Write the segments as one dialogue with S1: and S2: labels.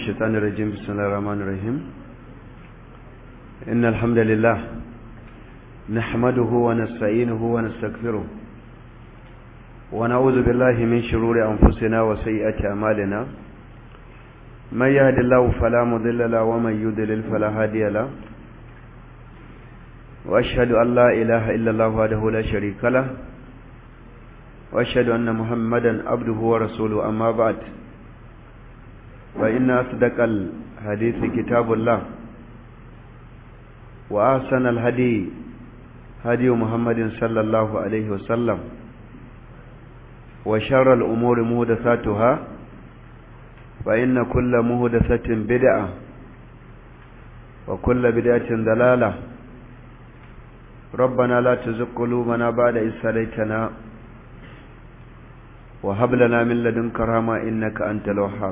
S1: الشيطان الرجيم بسم الله الرحمن الرحيم إن الحمد لله نحمده ونستعينه ونستغفره ونعوذ بالله من شرور أنفسنا وسيئات أعمالنا من يهد الله فلا مضل له ومن يضلل فلا هادي له وأشهد أن لا إله إلا الله وحده لا شريك له وأشهد أن محمدا عبده ورسوله أما بعد فإن أصدق الحديث كتاب الله وأحسن الهدي هدي محمد صلى الله عليه وسلم وشر الأمور مهدثاتها فإن كل مهدثة بدعة وكل بدعة ضلالة ربنا لا تزغ قلوبنا بعد إذ هديتنا وهب لنا من لدنك رحمة إنك أنت الوهاب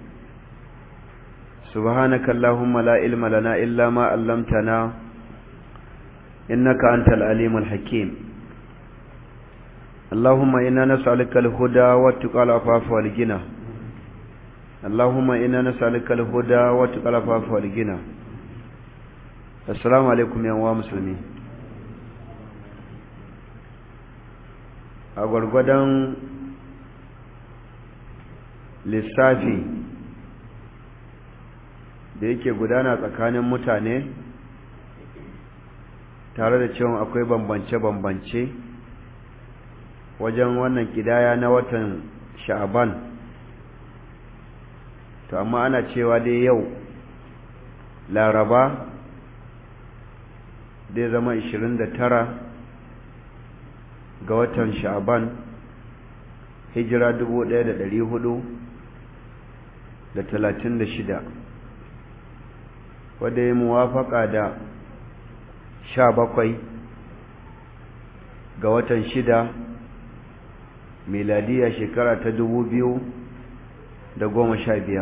S1: سبحانك اللهم لا علم لنا إلا ما علمتنا إنك أنت العليم الحكيم اللهم إنا نسألك الهدى والتقى العفاف والغنى اللهم إنا نسألك الهدى والتقى العفاف والغنى السلام عليكم يا مسلمين a gwargwadon lissafi da yake gudana tsakanin mutane tare da cewa akwai bambance-bambance wajen wannan kidaya na watan sha'aban to amma ana cewa dai yau laraba zai zama 29 ga watan sha'aban hijira 1436 wadda ya muwafaka da sha bakwai ga watan shida miladiya shekara ta dubu biyu da goma sha biyar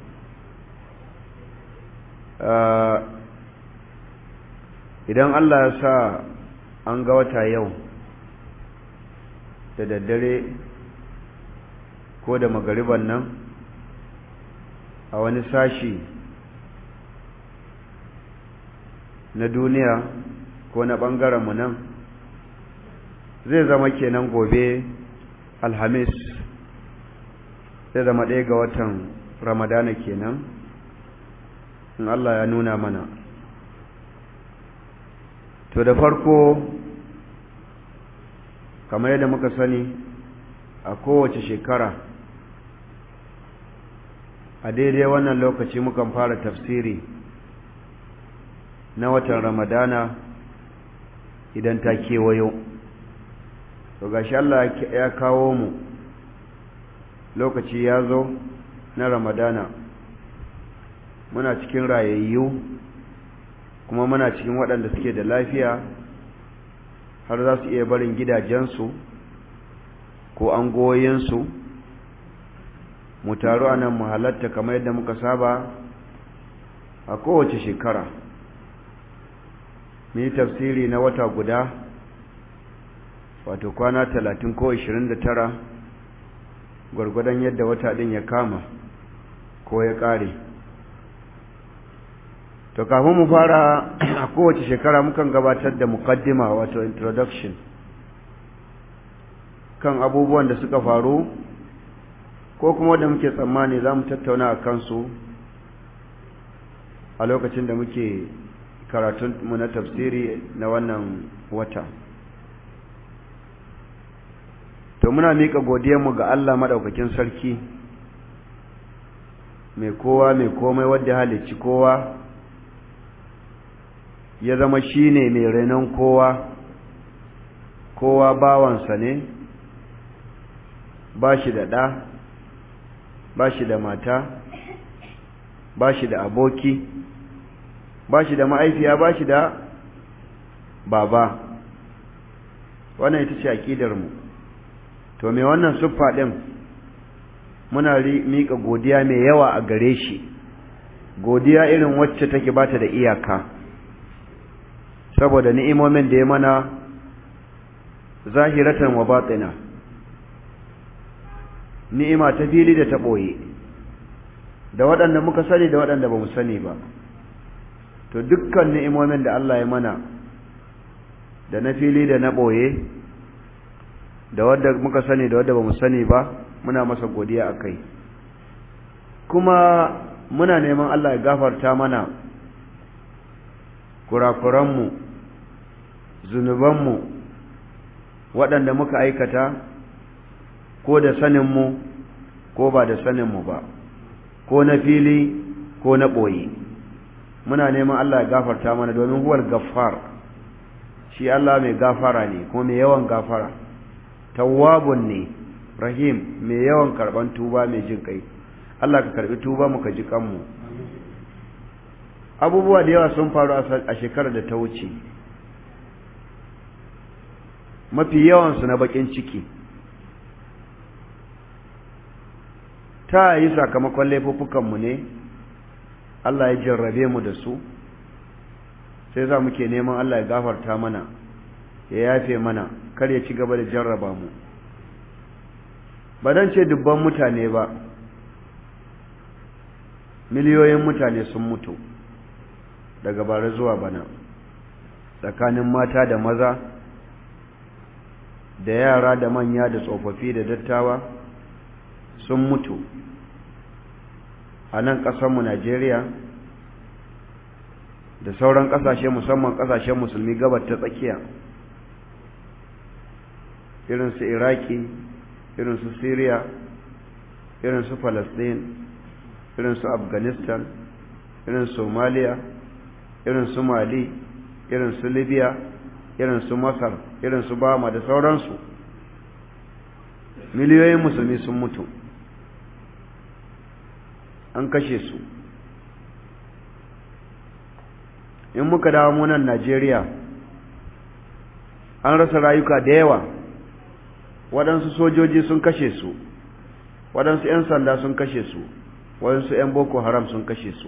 S1: idan Allah ya sa an ga wata yau da daddare ko da magariban nan a wani sashi na duniya ko na mu nan zai zama kenan gobe alhamis zai zama ɗaya ga watan ramadana kenan in Allah ya nuna mana to da farko kamar yadda muka sani a kowace shekara a daidai wannan lokaci mukan fara tafsiri na watan ramadana idan ta kewayo to gashi Allah ya kawo mu lokaci ya zo na ramadana muna cikin rayayyu kuma muna cikin waɗanda suke da lafiya har za su iya barin gidajensu ko angoyinsu mu taru a nan mu halatta kamar yadda muka saba a kowace shekara mu yi tafsiri na wata guda wato kwana talatin ko ishirin da tara gwargwadon yadda wata ɗin ya kama ko ya ƙare to kafin mu fara a kowace shekara mukan gabatar da mukaddima wato introduction kan abubuwan da suka faru ko kuma da muke tsammani za mu tattauna a kansu a lokacin da muke karatunmu na tafsiri na wannan wata to muna miƙa godiyarmu ga Allah maɗaukakin sarki mai kowa mai komai wadda halicci kowa ya zama shi ne mai renon kowa kowa bawansa ne ba shi da ɗa ba shi da mata ba shi da aboki ba shi da ma'aifiya ba shi da baba wannan ita ce aƙidarmu to me wannan siffa ɗin muna miƙa godiya mai yawa a gare shi godiya irin wacce take bata da iyaka saboda ni'imomin da ya mana zahiratan wa batina ni'ima ta fili da ta ɓoye da waɗanda muka sani da waɗanda ba mu sani ba to dukkan ni'imomin da Allah ya mana da na fili da na ɓoye da wadda muka sani da wadda ba mu sani ba muna masa godiya a kai kuma muna neman Allah ya gafarta mana kurakuranmu zunubanmu waɗanda muka aikata ko da saninmu ko ba da saninmu ba ko na fili ko na ɓoye muna neman Allah ya gafarta mana domin huwar gaffar shi Allah mai gafara ne kuma mai yawan gafara tawwabun ne rahim mai yawan karban tuba mai jin kai Allah ka karbi tuba mu ka ji kanmu abubuwa da yawa sun faru a shekarar da ta wuce mafi yawansu na bakin ciki ta yi sakamakon laifuffukanmu ne Allah ya jarrabe mu da su sai za muke neman Allah ya gafarta mana ya yafe mana kar ya ci gaba da jarraba mu ba dan ce dubban mutane ba miliyoyin mutane sun mutu daga bara zuwa bana tsakanin mata da maza da yara da manya da tsofaffi da dattawa sun mutu a nan ƙasarmu Najeriya da sauran ƙasashe musamman ƙasashen musulmi gabar ta tsakiya irin su Iraki irin su Syria irin su Palestine irin su Afghanistan irin Somalia irin su Mali irin su Libya irin su Masar irin su Bama da sauransu miliyoyin musulmi sun mutu an kashe su in muka dawo munan Najeriya an rasa rayuka da yawa waɗansu sojoji sun kashe su waɗansu 'yan sanda sun kashe su waɗansu 'yan boko haram sun kashe su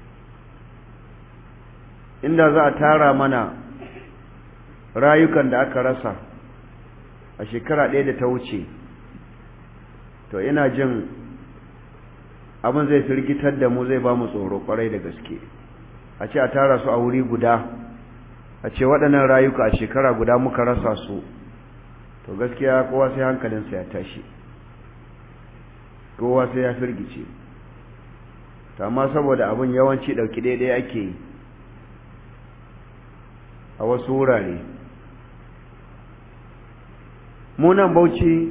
S1: inda za a tara mana rayukan da aka rasa a shekara ɗaya da ta wuce to ina jin abin zai firgitar da mu zai ba mu tsoro kwarai da gaske a ce a tara su a wuri guda a ce waɗannan rayuka a shekara guda muka rasa su to gaskiya kowa sai hankalinsa ya tashi kowa sai ya firgice amma saboda abin yawanci ɗauki daidai ake yi a wasu wurare munan bauchi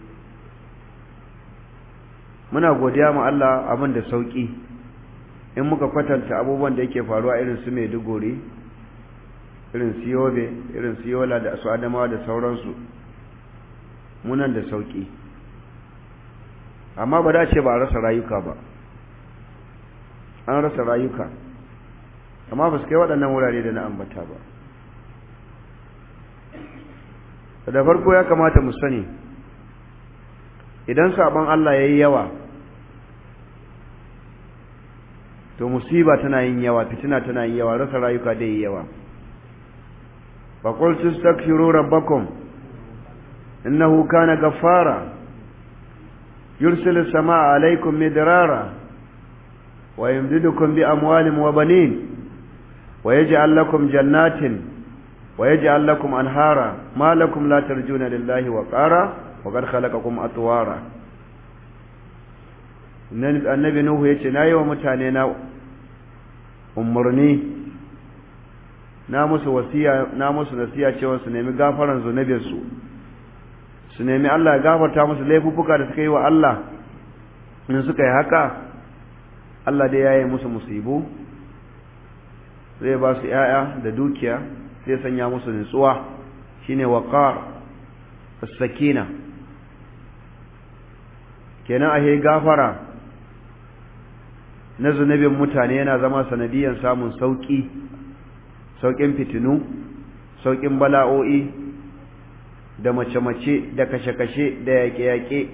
S1: muna godiya ma Allah abin da sauki in muka kwatanta abubuwan da yake faruwa irin su Maiduguri irin su Yobe irin su Yola da su Adamawa da sauransu munan da sauki amma ba da ce ba a rasa rayuka ba an rasa rayuka amma ba su kai waɗannan wurare da na ambata ba da farko ya kamata mu sani idan sabon Allah ya yi yawa to musiba tana yin yawa fitina tana yin yawa rasa rayuka da yi yawa faƙul tustaghfiru rabbakum innahu kana gaffara yursilu samaa alaykum midrara wa yumdidukum bi amwalin wa banin wa yaj'al lakum jannatin wa yaj'al lakum anhara ma lakum la tarjuna lillahi wa qara wa qad khalaqakum atwara annabi nuhu yace nayi wa mutane na umurni na musu wasiya na musu nasiya cewa su nemi gafaran zunubin su su nemi Allah ya gafarta musu laifuffuka da suka yi wa Allah in suka yi haka Allah dai yayi musu musibu zai ba su ‘ya'ya da dukiya sai sanya musu nutsuwa shine waqar as-sakina kenan ahe gafara na zunubin mutane yana zama sanadiyan samun sauki saukin fitinu saukin bala'o'i da mace-mace da kashe-kashe da yaƙe-yaƙe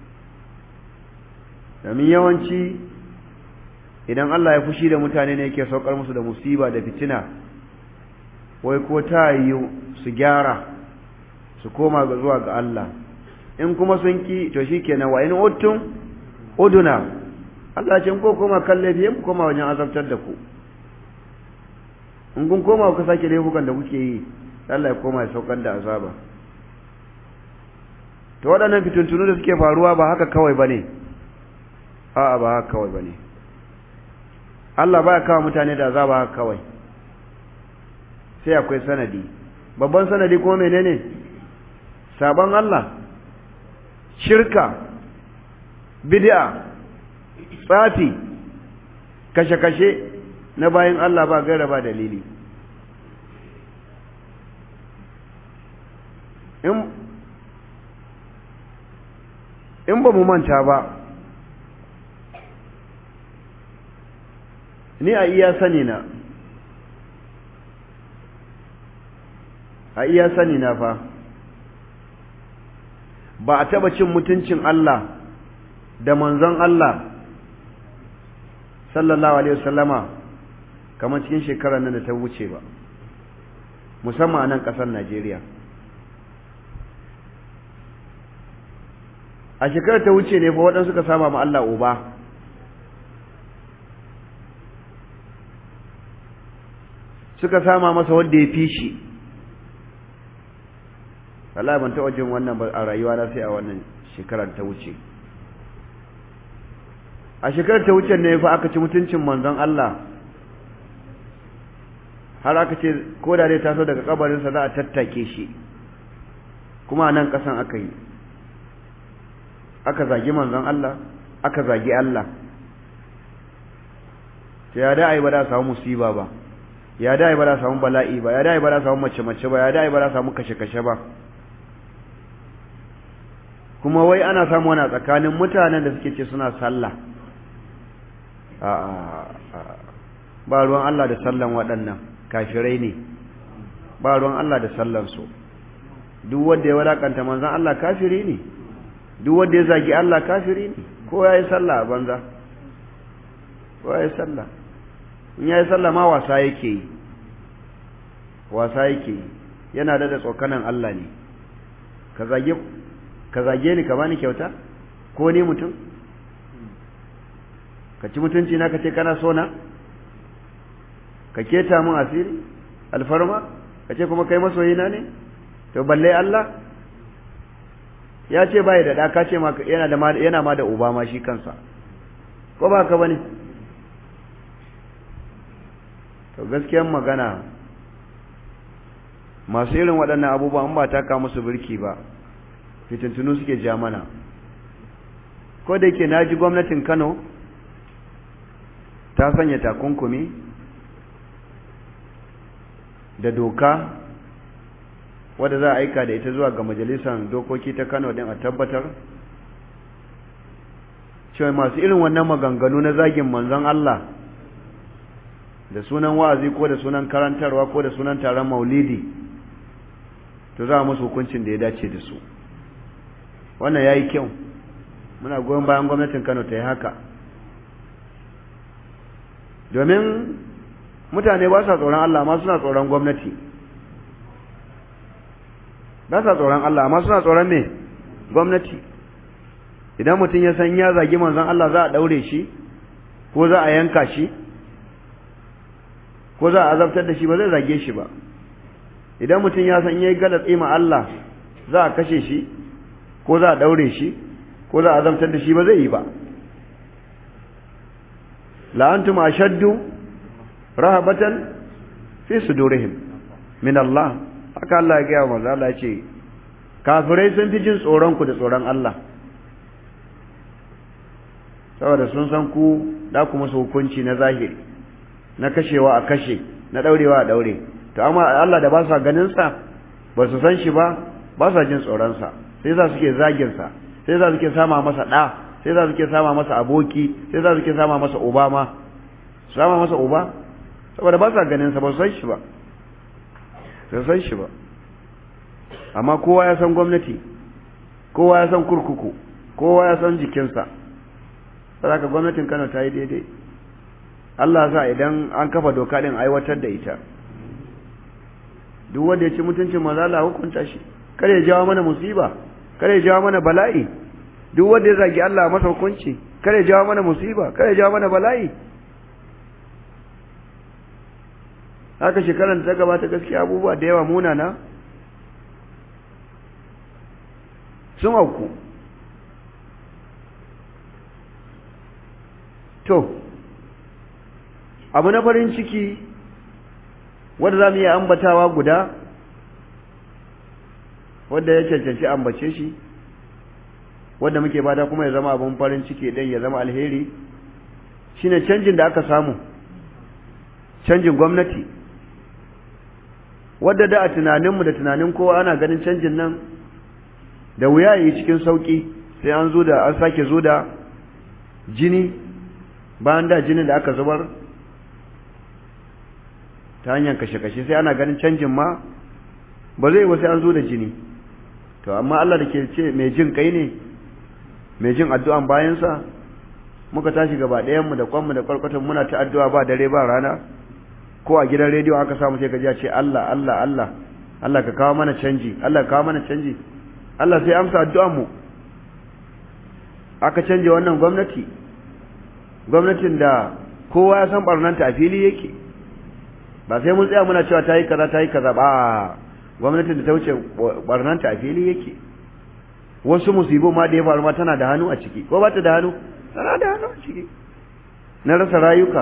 S1: domin yawanci idan Allah ya fushi da mutane ne yake saukar musu da musiba da fitina wai ko ta yi su gyara su koma ga zuwa ga Allah in kuma sun ki to shikenan wa in uttum uduna Allah ce ko koma kan laifi mu koma wajen azabtar da ku in kun koma ku sake laifukan da kuke yi Allah ya koma ya saukar da azaba to waɗannan fitintunu da suke faruwa ba haka kawai bane a'a ba haka kawai bane Allah baya kawo mutane da azaba haka kawai sai akwai sanadi babban sanadi kuma menene sabon Allah shirka bid'a tsafi kashe-kashe na bayan Allah ba gaira ba dalili in ba mu manta ba ni a iya sani na a iya sani na fa ba a taba cin mutuncin Allah da manzon Allah sallallahu alaihi wasallama kamar cikin shekarar nan da ta wuce ba musamman a nan ƙasar Najeriya a shekarar ta wuce ne fa waɗansu suka saba ma Allah uba suka sama masa wanda ya fi shi Allah ban taɓa jin wannan a rayuwa na sai a wannan shekarar ta wuce a shekarar ta wuce ne fa aka ci mutuncin manzon Allah har aka ce ko da dai taso daga kabarinsa za a tattake shi kuma a nan ƙasan aka yi aka zagi manzon Allah aka zagi Allah ta ya da ai ba da samu musiba ba ya da ai ba da samu bala'i ba ya da ai ba da samu mace-mace ba ya da ai ba da samu kashe-kashe ba kuma wai ana samu wani tsakanin mutanen da suke ce suna sallah ba ruwan Allah da sallan waɗannan kafirai ne ba ruwan Allah da sallansu duk wanda ya wadakanta manzan Allah kafiri ne duk wanda ya zagi Allah kafiri ne ko ya yi sallah a banza ko ya yi sallah in ya yi sallah ma wasa yake yi wasa yake yi yana da da tsokanan Allah ne ka zage ka zage ni ka bani kyauta ko ni mutum ka ci mutunci na ka ce kana so na ka keta mun asiri alfarma ka ce kuma kai masoyina ne to balle Allah ya ce bai da ɗa ka ce yana da yana ma da uba ma shi kansa ko ba ka bane to gaskiyar magana masu irin waɗannan abubuwan ba ta ka musu birki ba fitintunu suke ja mana ko da yake na ji gwamnatin Kano ta sanya takunkumi da doka wadda za a aika da ita zuwa ga majalisar dokoki ta Kano din a tabbatar cewa masu irin wannan maganganu na zagin manzon Allah da sunan wa'azi ko da sunan karantarwa ko da sunan taron maulidi to za a musu hukuncin da ya dace da su wannan yayi kyau muna goyon bayan gwamnatin Kano ta yi haka domin mutane ba sa tsoron Allah amma suna tsoron gwamnati ba sa tsoron Allah amma suna tsoron me gwamnati idan mutum ya san ya zagi manzon Allah za a daure shi ko za a yanka shi ko za a azabtar da shi ba zai zage shi ba idan mutum ya san yayi galatsi ma Allah za a kashe shi ko za a daure shi ko za a azabtar da shi ba zai yi ba la antum ashaddu rahabatan fi sudurihim min Allah haka Allah ya gaya manzo Allah ya ce kafirai sun fi jin tsoron ku da tsoron Allah saboda sun san ku da ku musu hukunci na zahiri na kashewa a kashe na daurewa a daure to amma Allah da ba sa ganin sa ba su san shi ba ba sa jin tsoron sa sai za suke zagin sa sai za suke sama masa da sai za suke sama masa aboki sai za suke sama masa uba ma sama masa uba saboda ba sa ganin sa ba su san shi ba su san shi ba amma kowa ya san gwamnati kowa ya san kurkuku kowa ya san jikinsa saboda gwamnatin Kano ta yi daidai Allah sa idan an kafa doka din aiwatar da ita duk wanda ya ci mutuncin manzo Allah hukunta shi kare ya jawo mana musiba kare ya jawo mana bala'i duk wanda ya zagi Allah masa hukunci kare jawo mana musiba kare jawo mana bala'i haka shekarar ta gabata gaskiya abubuwa da yawa munana sun auku to abu na farin ciki wanda za mu iya ambatawa guda wanda ya cancanci ambace shi wanda muke bada kuma ya zama abin farin ciki ɗin ya zama alheri shine canjin da aka samu canjin gwamnati wadda da a tunaninmu da tunanin kowa ana ganin canjin nan da wuya yi cikin sauƙi sai an zo da an sake zo da jini bayan da jinin da aka zubar ta hanyar kashe-kashe sai ana ganin canjin ma ba zai wasu an zo da jini to amma Allah da ke ce mai jin kai ne mai jin addu'an bayansa muka tashi gaba ɗayanmu da kwanmu da kwarkwatan muna ta addu'a ba dare ba rana ko a gidan rediyo aka samu sai ka ji ce Allah Allah Allah Allah ka kawo mana canji Allah ka kawo mana canji Allah sai amsa addu'an mu aka canje wannan gwamnati gwamnatin da kowa ya san barnanta a fili yake ba sai mun tsaya muna cewa ta yi kaza ta yi kaza ba gwamnatin da ta wuce barnanta a fili yake wasu musibu ma da ya faru ma tana da hannu a ciki ko ba ta da hannu tana da hannu a ciki na rasa rayuka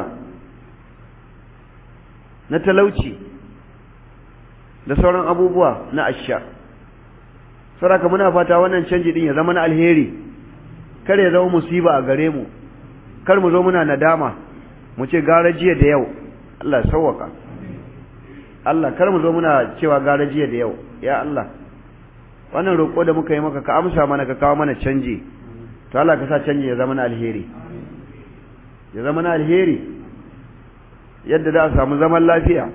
S1: na talauci da sauran abubuwa na asha saraka muna fata wannan canji din ya zama na alheri kar ya zama musiba a gare mu kar mu zo muna nadama mu ce gara jiya da yau Allah sauwaka Allah kar mu zo muna cewa gara jiya da yau ya Allah wannan roƙo da muka yi maka ka amsa mana ka kawo mana canji to Allah ka sa canji ya zama na alheri ya zama na alheri yadda za a samu zaman lafiya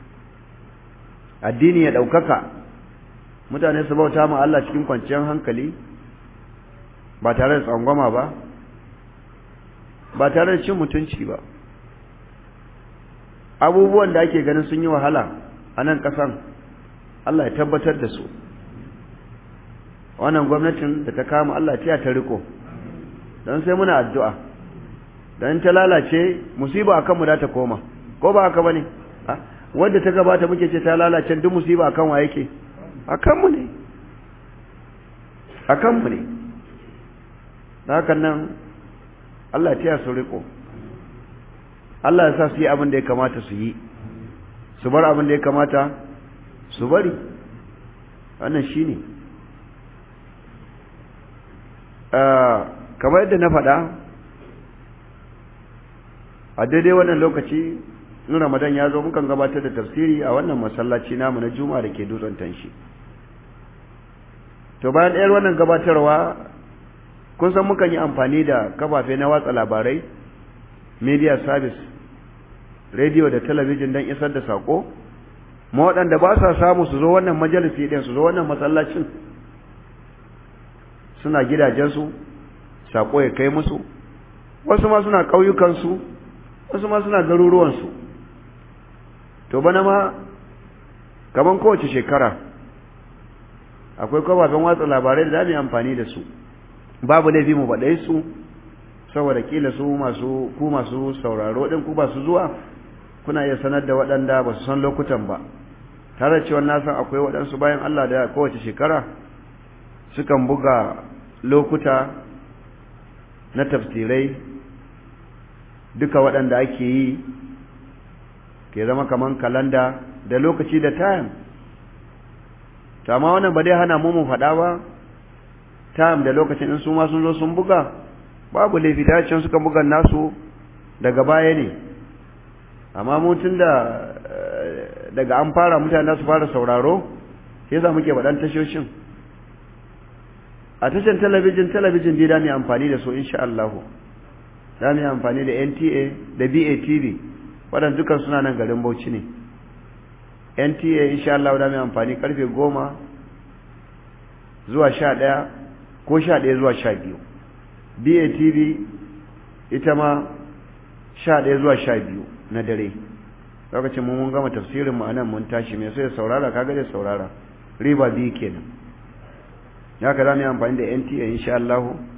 S1: addini ya ɗaukaka mutane su bauta ma Allah cikin kwanciyar hankali ba tare da tsangwama ba ba tare da cin mutunci ba abubuwan da ake ganin sun yi wahala a nan ƙasan Allah ya tabbatar da su wannan gwamnatin da ta kama Allah ta ta riko don sai muna addu'a don ta lalace musiba a kanmu da ta koma ko ba haka ba ne wadda ta gabata muke ce ta lalace duk musiba a kan wa yake a kanmu ne a kanmu ne da hakan nan Allah ta su riko Allah ya sa su yi abin da ya kamata su yi su bar abin da ya kamata su bari wannan shi ne kamar yadda na faɗa a daidai wannan lokaci in ramadan ya zo mukan gabatar da tafsiri a wannan masallaci namu na juma'a da ke dutsen tanshi to bayan ɗayar wannan gabatarwa kun san mukan yi amfani da kafafe na watsa labarai media service radio da talabijin don isar da sako ma waɗanda ba sa samu su zo wannan majalisi ɗin su zo wannan masallacin suna gidajensu sako ya kai musu wasu ma suna ƙauyukansu wasu ma suna garuruwansu to bana ma kaman kowace shekara akwai kafafen watsa labarai da za mu yi amfani da su babu laifi mu baɗai su saboda kila su masu ku masu sauraro ɗin ku ba su zuwa kuna iya sanar da waɗanda ba su san lokutan ba tare cewa na san akwai waɗansu bayan Allah da kowace shekara sukan buga lokuta na tafsirai duka waɗanda ake yi ke zama kaman kalanda da lokaci da time to amma wannan ba dai hana mu mu faɗa ba time da lokacin in su ma sun zo sun buga babu laifi ta can suka buga nasu daga baya ne amma mutum da daga an fara mutane su fara sauraro sai za muke faɗan tashoshin a tashan talabijin talabijin dai da mu amfani da su insha Allah za mu amfani da NTA da BATV waɗanda dukan suna nan garin Bauchi ne NTA insha Allah da mu amfani karfe goma zuwa sha ɗaya ko sha ɗaya zuwa sha biyu BATV ita ma sha ɗaya zuwa sha biyu na dare lokacin mun mun gama tafsirin mu anan mun tashi mai so ya saurara kaga da saurara riba biyu kenan ya ka zamu yi amfani da NTA insha Allah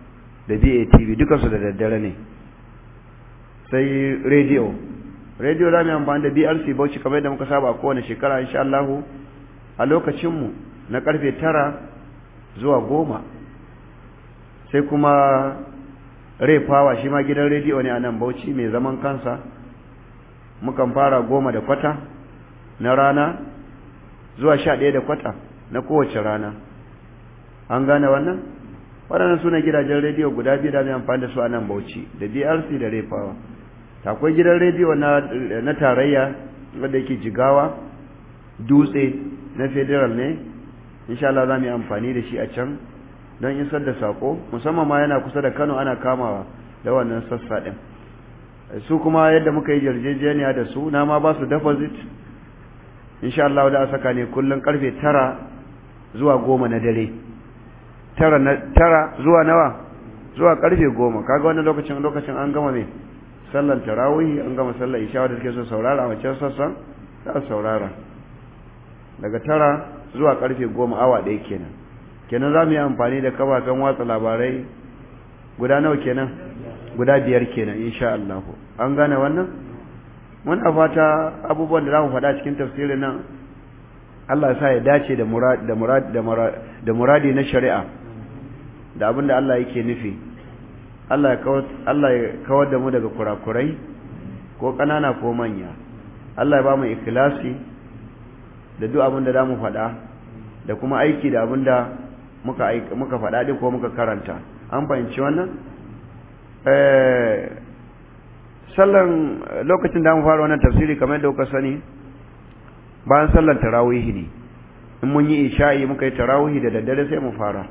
S1: da BATV dukansu da daddare ne sai rediyo rediyo za mu yi amfani da BRC Bauchi kamar yadda muka saba a kowane shekara insha Allah a lokacinmu na karfe tara zuwa goma sai kuma rai fawa shi ma gidan rediyo ne a nan Bauchi mai zaman kansa mukan fara goma da kwata na rana zuwa sha ɗaya da kwata na kowace rana an gane wannan waɗannan suna gidajen rediyo guda biyu da mai amfani da su a nan bauchi da brc da refawa akwai gidan rediyo na tarayya wanda yake jigawa dutse na federal ne insha Allah za mu yi amfani da shi a can don isar da sako musamman ma yana kusa da kano ana kamawa da wannan sassa ɗin su kuma yadda muka yi yarjejeniya da su na ma ba su deposit insha Allah da a saka ne kullum karfe tara zuwa goma na dare tara, na, tara zuwa nawa zuwa karfe goma kaga wannan lokacin lokacin an gama me sallan tarawih an gama sallar isha da suke so saurara a wancan sassan za su saurara daga tara zuwa karfe goma awa ɗaya kenan kenan za mu yi amfani da kafafen watsa labarai guda nawa kenan guda biyar kenan insha Allah an gane wannan muna fata abubuwan da za mu faɗa cikin tafsirin nan Allah sa ya dace da murad da murad da muradi na shari'a da abin da Allah yake nufi Allah ya kawar Allah ya kawar da mu daga kurakurai ko ƙanana ko manya Allah ya ba mu ikhlasi da duk abin da zamu faɗa da kuma aiki da abin da muka muka faɗa din ko muka karanta an fahimci wannan eh sallan lokacin da mu fara wannan tafsiri kamar yadda kuka sani bayan sallan tarawih ne in mun yi isha'i muka yi tarawih da daddare sai mu fara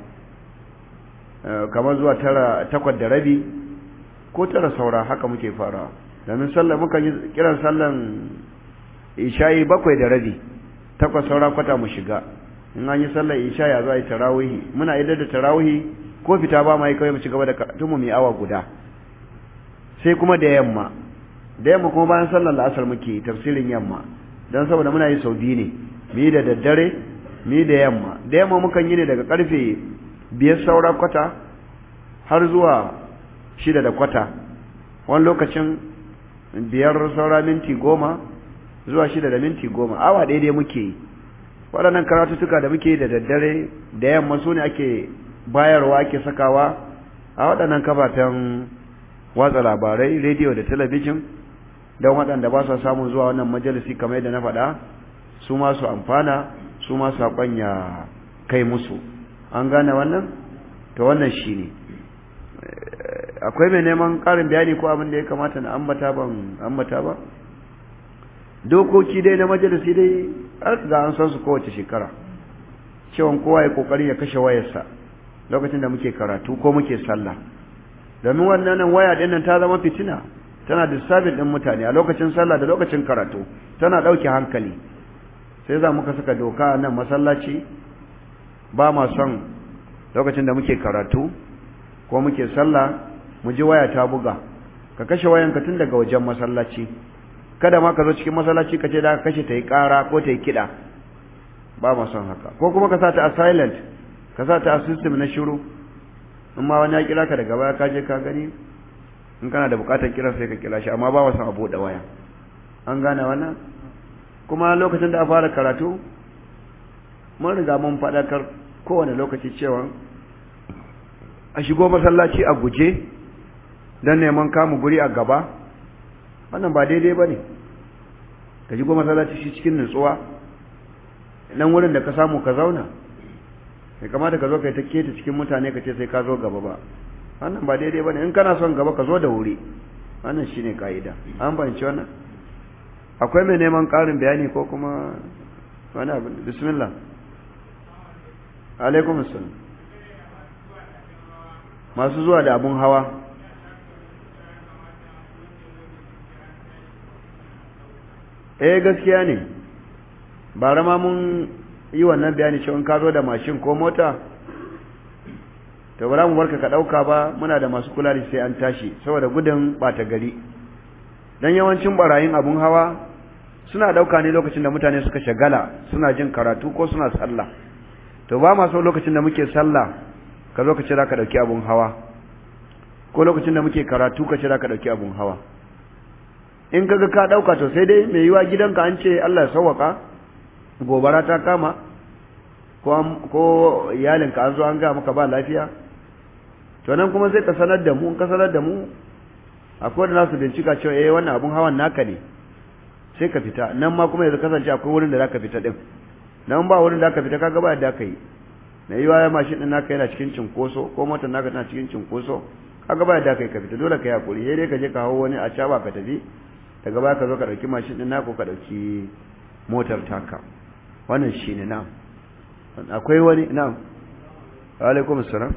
S1: kamar zuwa tara takwas da rabi ko tara saura haka muke fara domin sallan muka yi kiran sallan isha'i bakwai da rabi takwas saura kwata mu shiga in an yi sallan isha'i a zuwa yi tarawih muna idar da tarawih ko fita ba ma yi kawai mu ci gaba da tumu mai awa guda sai kuma da yamma da yamma kuma bayan sallar la'asar muke tafsirin yamma don saboda muna yi sau biyu ne mu yi da daddare mu yi da yamma da yamma mukan yi ne daga karfe biyar saura kwata har zuwa shida da kwata wani lokacin biyar saura minti goma zuwa shida da minti goma awa ɗaya dai muke yi waɗannan karatuttuka da muke yi da daddare da yamma su ne ake bayarwa ake sakawa a waɗannan kafafen watsa labarai rediyo da talabijin don waɗanda ba su samun zuwa wannan majalisi kamar yadda na faɗa su ma su amfana su ma saƙon ya kai musu an gane wannan to wannan shi ne akwai mai neman ƙarin bayani ko abin da ya kamata na ambata ban ambata ba dokoki dai na majalisi dai an ga an san su kowace shekara cewa kowa ya kokari ya kashe wayarsa lokacin da muke karatu ko muke sallah domin wannan waya din nan ta zama fitina tana disturbing din mutane a lokacin sallah da lokacin karatu tana dauke hankali sai za muka saka doka a nan masallaci ba ma son lokacin da muke karatu ko muke sallah mu ji waya ta buga ka kashe wayanka tun daga wajen masallaci kada ma ka zo cikin masallaci ka ce da ka kashe ta yi ƙara ko ta yi kiɗa ba ma son haka ko kuma ka sa ta a silent ka sa ta a system na shiru in ma wani ya kira ka daga baya ka je ka gani in kana da bukatar kira sai ka kira shi amma ba wa son a buɗe waya an gane wannan kuma lokacin da a fara karatu mun riga mun faɗakar kowane lokaci cewa a shigo masallaci a guje don neman kamu guri a gaba wannan ba daidai ba ne ka shigo masallaci shi cikin nutsuwa nan wurin da ka samu ka zauna bai kamata ka zo kai ta keta cikin mutane ka ce sai ka zo gaba ba wannan ba daidai ba ne in kana son gaba ka zo da wuri wannan shine ka'ida an fahimci wannan akwai mai neman ƙarin bayani ko kuma wani abu bismillah alaikum assalam masu zuwa da abun hawa eh gaskiya ne bara ma mun yi wannan bayani cewa ka zo da mashin ko mota to ba mu barka ka dauka ba muna da masu kula da sai an tashi saboda gudun bata gari dan yawancin barayin abun hawa suna dauka ne lokacin da mutane suka shagala suna jin karatu ko suna sallah to ba ma so lokacin da muke sallah ka zo ka ce zaka dauki abun hawa ko lokacin da muke karatu ka cira ka ɗauki abun hawa in kaga ka ɗauka to sai dai mai yiwa gidanka an ce Allah ya sauwaka gobara ta kama ko iyalinka an zo an ga maka ba lafiya to nan kuma sai ka sanar da mu in ka sanar da mu akwai da nasu bincika cewa eh wannan abun hawan naka ne sai ka fita nan ma kuma yanzu kasance akwai wurin da zaka fita din nan ba wurin da zaka fita kaga ba da kai na yiwa ya mashin din naka yana cikin cinkoso ko motar naka tana cikin cinkoso kaga ba da kai ka fita dole kai hakuri sai dai ka je ka hawo wani a caba ka tafi daga baya ka zo ka dauki mashin din naka ka dauki motar taka wannan shine na akwai wani na alaikum assalam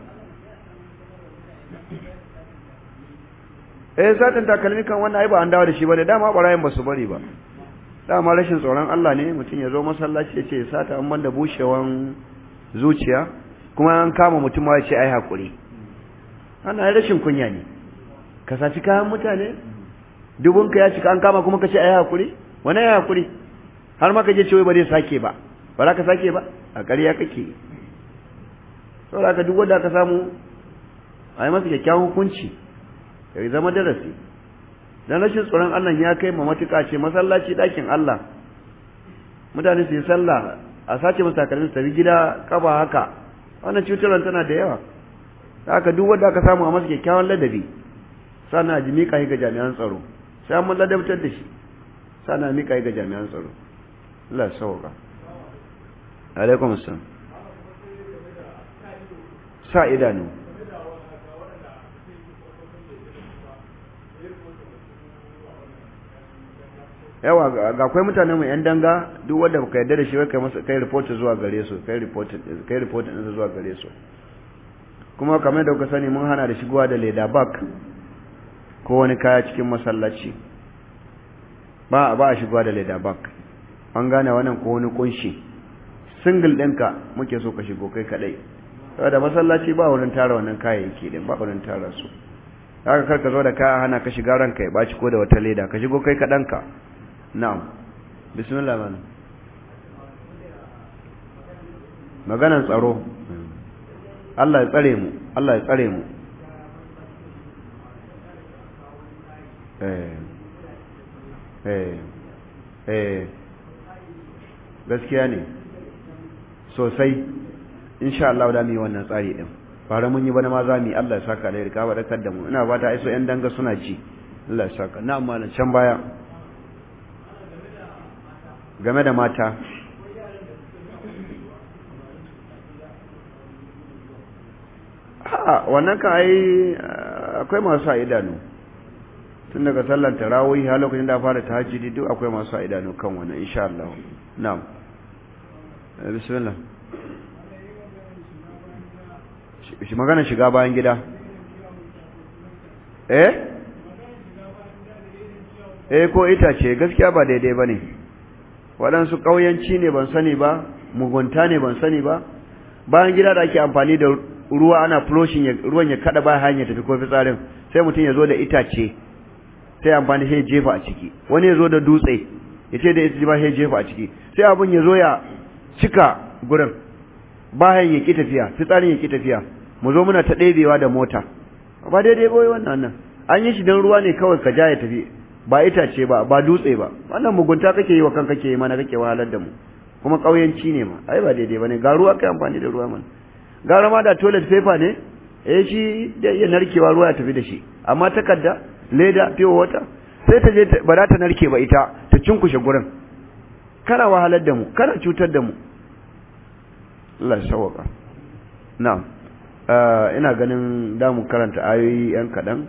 S1: eh satin takalmi kan wannan ai ba an dawo da shi bane dama barayin ba su bari ba dama rashin tsoron Allah ne mutum ya zo masallaci ya ce sata an banda bushewan zuciya kuma an kama mutum ma ya ce ai hakuri ana rashin kunya ne ka saci kayan mutane dubun ka ya cika an kama kuma ka ce ai hakuri wani ai hakuri har ma ka je ce wai ba zai sake ba ba za ka sake ba a ƙarya kake saboda ka duk wanda ka samu a yi masa kyakkyawan hukunci ya zama darasi dan rashin tsoron Allah ya kai ma matuƙa ce masallaci ɗakin Allah mutane su yi sallah a sace masa takalmin su tafi gida kaba haka wannan cutarwar tana da yawa haka duk wanda aka samu a masa kyakkyawan ladabi sannan a ji miƙa ga jami'an tsaro sai an ladabtar da shi sannan a miƙa ga jami'an tsaro Allah ya sauka alaikum assalam sa idanu yawa ga akwai mutane mu yan danga duk wanda baka yarda da shi kai masa kai report zuwa gare su kai report kai report din zuwa gare su kuma kamar da kuka sani mun hana da shigowa da leda bag ko wani kaya cikin masallaci ba ba a shigowa da leda bag an gane wannan ko wani kunshi single ɗinka muke so ka shigo kai kadai saboda masallaci ba wurin tara wannan kayayyaki din ba wurin tara su haka kar ka zo da kaya hana ka shiga ranka ya baci ko da wata leda ka shigo kai kaɗanka na'am bismillah man maganan tsaro Allah ya tsare mu Allah ya tsare mu eh eh eh gaskiya ne sosai insha Allah da mu yi wannan tsari din fara mun yi bana ma za mu yi Allah ya saka da rika ba da mu ina ba ta aiso yan danga suna ci Allah ya saka na amma can baya game da mata a wannan ka ai akwai masu a idanu tun daga sallar tarawih har lokacin da fara tahajjudi duk akwai masu a idanu kan wannan insha Allah na'am bismillah shi magana shiga bayan gida eh eh ko itace gaskiya ba daidai bane waɗansu ƙauyanci ne ban sani ba mugunta ne ban sani ba bayan gida da ake amfani da ruwa ana flushing ruwan ya kada ba hanya tafi ko fitsarin sai mutum ya zo da itace sai amfani sai jefa a ciki wani ya zo da dutse ya ce da ita ba sai jefa a ciki sai abun ya zo ya cika gurin bayan ya ki tafiya fitsarin ya ki tafiya mu zo muna ta ɗebewa da mota ba daidai ba wannan nan an yi shi don ruwa ne kawai ka ja ya tafi ba itace ba ba dutse ba wannan mugunta kake yi wa kanka kake yi mana kake wahalar da mu kuma ƙauyenci ne ma ai ba daidai ba ne ga ruwa kai amfani da ruwa mana gara ma da toilet paper ne eh shi da iya narkewa ruwa ya tafi da shi amma takarda leda pure water sai ta je ba za ta narke ba ita ta cinkushe gurin kana wahalar da mu kana cutar da mu Allah ya sauka na'am ina ganin da mu karanta ayoyi yan kaɗan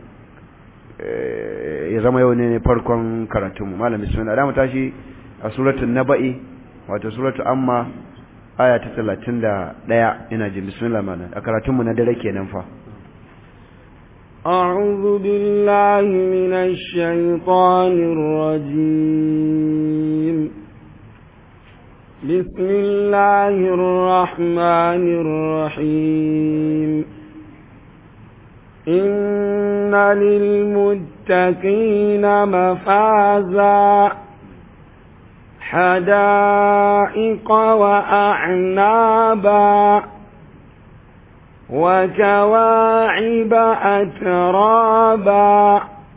S1: ya zama yau ne farkon karatunmu malam bismillah da mu tashi a suratul naba'i wato suratul amma aya ta 31 ina jin bismillah malam a karatunmu na dare kenan fa
S2: أعوذ بالله من الشيطان الرجيم بسم الله الرحمن الرحيم إن للمتقين مفازا حدائق وأعنابا وكواعب أترابا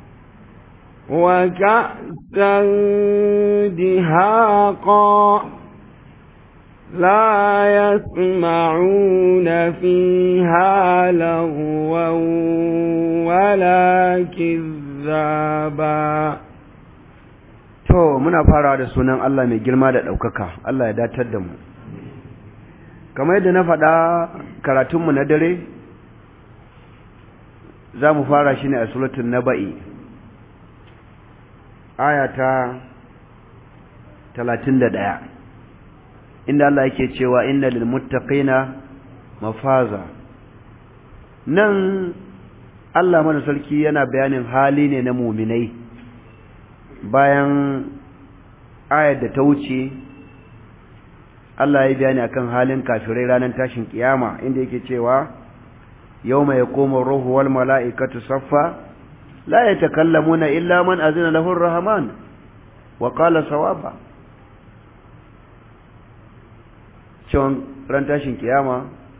S2: وكأسا دهاقا لا يسمعون فيها لغوا ولا كذابا
S1: to muna farawa da sunan Allah mai girma da ɗaukaka Allah ya datar da mu kamar yadda na faɗa karatunmu na dare za mu fara shi ne a suratun naba'i aya ta talatin da ɗaya inda Allah yake cewa inna lil muttaqina mafaza nan Allah mana sarki yana bayanin hali ne na muminai bayan ayar da ta wuce Allah ya bayani akan halin kafirai ranar tashin kiyama inda yake cewa yawma yaqumu ar-ruhu wal mala'ikatu saffa la yatakallamuna illa man azina lahu ar-rahman wa qala sawaba cewan ran tashin kiyama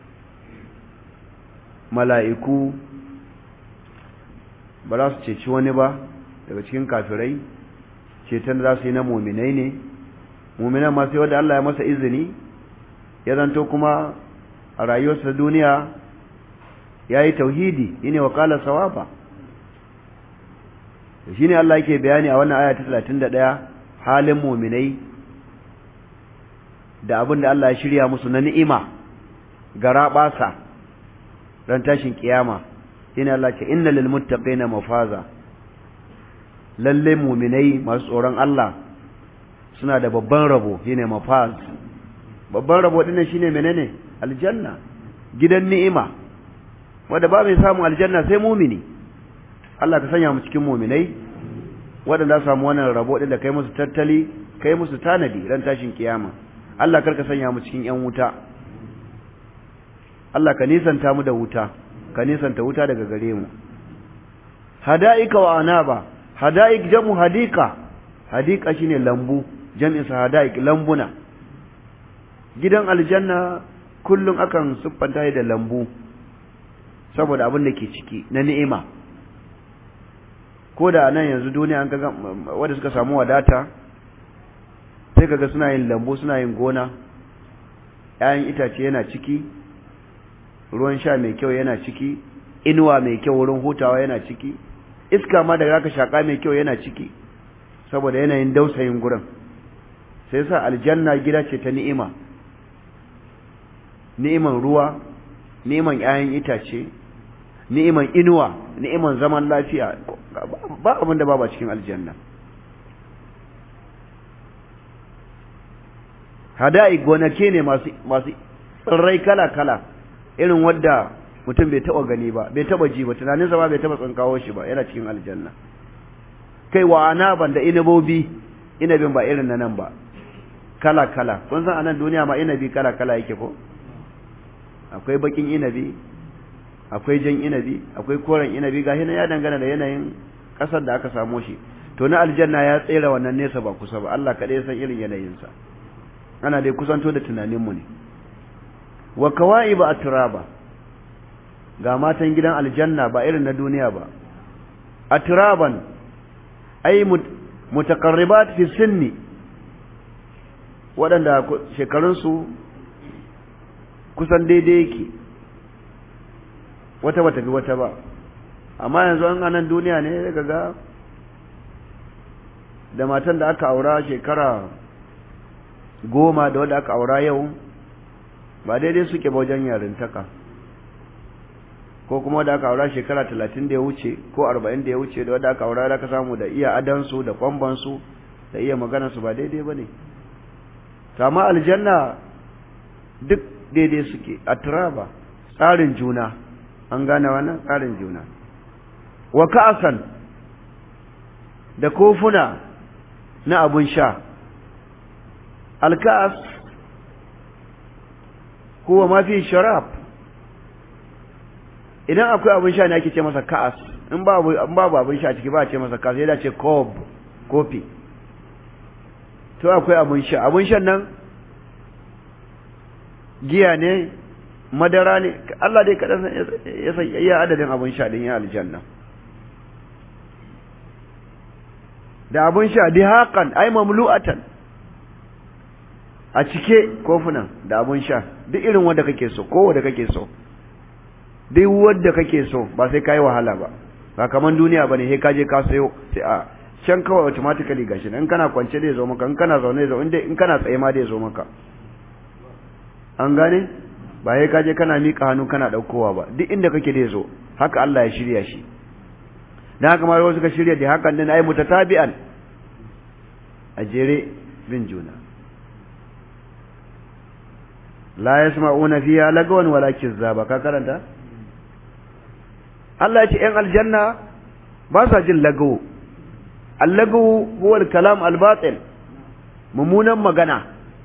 S1: mala'iku ba za su ceci wani ba daga cikin kafirai ceton za su yi na muminai ne muminan ma sai wanda Allah ya masa izini ya zanto kuma a rayuwarsa duniya ya yi tauhidi shine wa kala sawaba shi ne Allah yake bayani a wannan aya ta 31 halin muminai da abin da Allah ya shirya musu na ni'ima gara basa ran tashin kiyama shine Allah ce inna lil muttaqina mafaza lalle muminai masu tsoron Allah suna da babban rabo shine mafaz babban rabo din shine menene aljanna gidan ni'ima wanda ba mai samu aljanna sai mumini Allah ka sanya mu cikin muminai waɗanda samu wannan rabo din da kai musu tattali kai musu tanadi ran tashin kiyama Allah karka sanya mu cikin yan wuta Allah ka nisanta mu da wuta ka nisanta wuta daga gare mu hada'ika wa anaba hada'ik jamu hadika hadika shine lambu jam'in sa hada'ik lambuna gidan aljanna kullum akan siffanta da lambu saboda abin da ke ciki na ni'ima ko da nan yanzu duniya an kaga wanda suka samu wadata sai kaga suna yin lambu suna yin gona ‘ya'yan itace yana ciki ruwan sha mai kyau yana ciki inuwa mai kyau wurin hutawa yana ciki iska ma da zaka shaka mai kyau yana ciki saboda yanayin dausayin gurin sai sa aljanna gida ce ta ni'ima ni'iman ruwa ni'iman ‘ya'yan itace ni'iman inuwa ni'iman zaman lafiya ba abin da ba ba cikin aljanna hada'i gonake ne masu masu tsirrai kala-kala irin wadda mutum bai taba gani ba bai taba ji ba tunaninsa ba bai taba tsinkawo shi ba yana cikin aljanna kai wa anaban da inabobi inabin ba irin na nan ba kala-kala kun san anan duniya ma inabi kala-kala yake ko akwai bakin inabi akwai jan inabi akwai koren inabi gashi nan ya dangana da yanayin kasar da aka samo shi to na aljanna ya tsere wannan nesa ba kusa ba Allah kaɗai ya san irin yanayinsa ana dai kusanto da tunaninmu ne wa kawa'iba atraba ga matan gidan aljanna ba irin na duniya ba atraban ay mutaqarribat fi sinni waɗanda shekarunsu kusan daidai yake wata bata fi wata ba amma yanzu an anan duniya ne daga ga da matan da aka aura shekara goma da wadda aka aura yau ba daidai suke ba wajen yarintaka ko kuma wadda aka aura shekara talatin da ya wuce ko arba'in da ya wuce da wadda aka aura da ka samu da iya adansu da kwambansu da iya maganarsu ba daidai ba ne kama aljanna duk daidai suke a turaba tsarin juna an gane wannan tsarin juna wa ka'asan da kofuna na abun sha alka'as huwa ma fi sharab idan akwai abun sha ne ake ce masa ka'as in babu in babu abun sha ciki ba a ce masa ka'as sai da ce kob kofi to akwai abun sha abun shan nan giya ne madara ne Allah dai kaɗan ya san iya adadin abin sha din ya aljanna da abin sha dihaƙan ai mamlu'atan a cike kofunan da abin sha duk irin wanda kake so ko wanda kake so duk wanda kake so ba sai kai wahala ba ba kaman duniya bane sai ka je ka sayo sai a can kawai automatically gashi in kana kwance da zo maka in kana zaune zo in in kana tsaye ma da zo maka an gane ba sai ka je kana mika hannu kana daukowa ba duk inda kake da zo haka Allah ya shirya shi dan haka ma wasu ka shirya da hakan din ai mutatabi'an a jere bin juna la yasma'una fiha lagwan wala kizzaba ka karanta Allah ya ce ‘yan aljanna ba sa jin lagawo, allagawo huwa kalam albatil mummunan magana,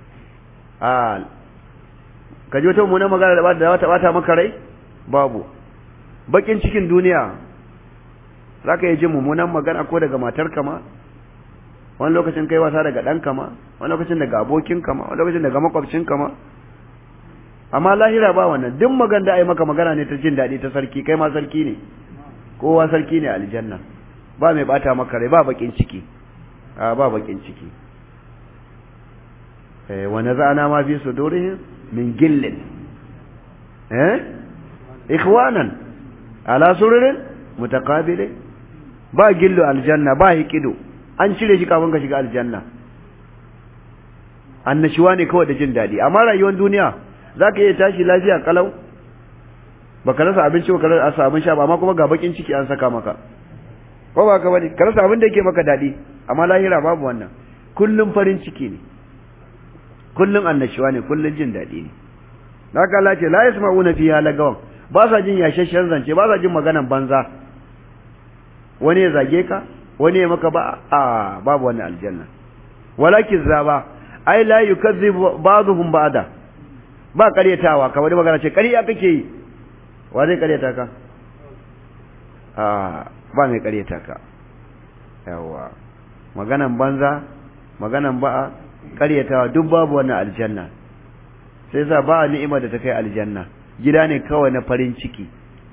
S1: ka ji wata mummunan magana da wata bata maka rai? Babu, bakin cikin duniya za ka yi jin mummunan magana ko daga matar kama, wani lokacin kai wasa daga ɗan kama, wani lokacin daga abokin kama, wani lokacin daga makwabcin kama. amma lahira ba wannan duk magan da ai maka magana ne ta jin daɗi ta sarki kai ma sarki ne kowa sarki ne aljanna ba mai bata maka rai ba bakin ciki a ba bakin ciki eh wa nazana ma fi sudurihim min gillin eh ikhwanan ala sururin mutaqabilin ba gillu aljanna ba hikido an cire shi kafin ka shiga aljanna annashuwa ne kawai da jin daɗi amma rayuwar duniya za ka iya tashi lafiya kalau ba ka rasa abinci ba ka rasa abin sha ba amma kuma ga bakin ciki an saka maka ko ba ka bane ka rasa abin da yake maka daɗi amma lahira babu wannan kullum farin ciki ne kullum annashuwa ne kullum jin daɗi ne haka Allah ce la yasma'una fiha lagawan ba sa jin yashashshen zance ba sa jin maganan banza wani ya zage ka wani ya maka ba a babu wannan aljanna walakin zaba ai la yukazzibu ba'dhum ba'da ba karyatawa ka wani magana ce karya kake yi wa zai karyata ka a ba mai karyata ka yawa maganan banza maganan ba'a karyatawa duk babu wannan aljanna sai sa ba ni'ima da ta kai aljanna gida ne kawai na farin ciki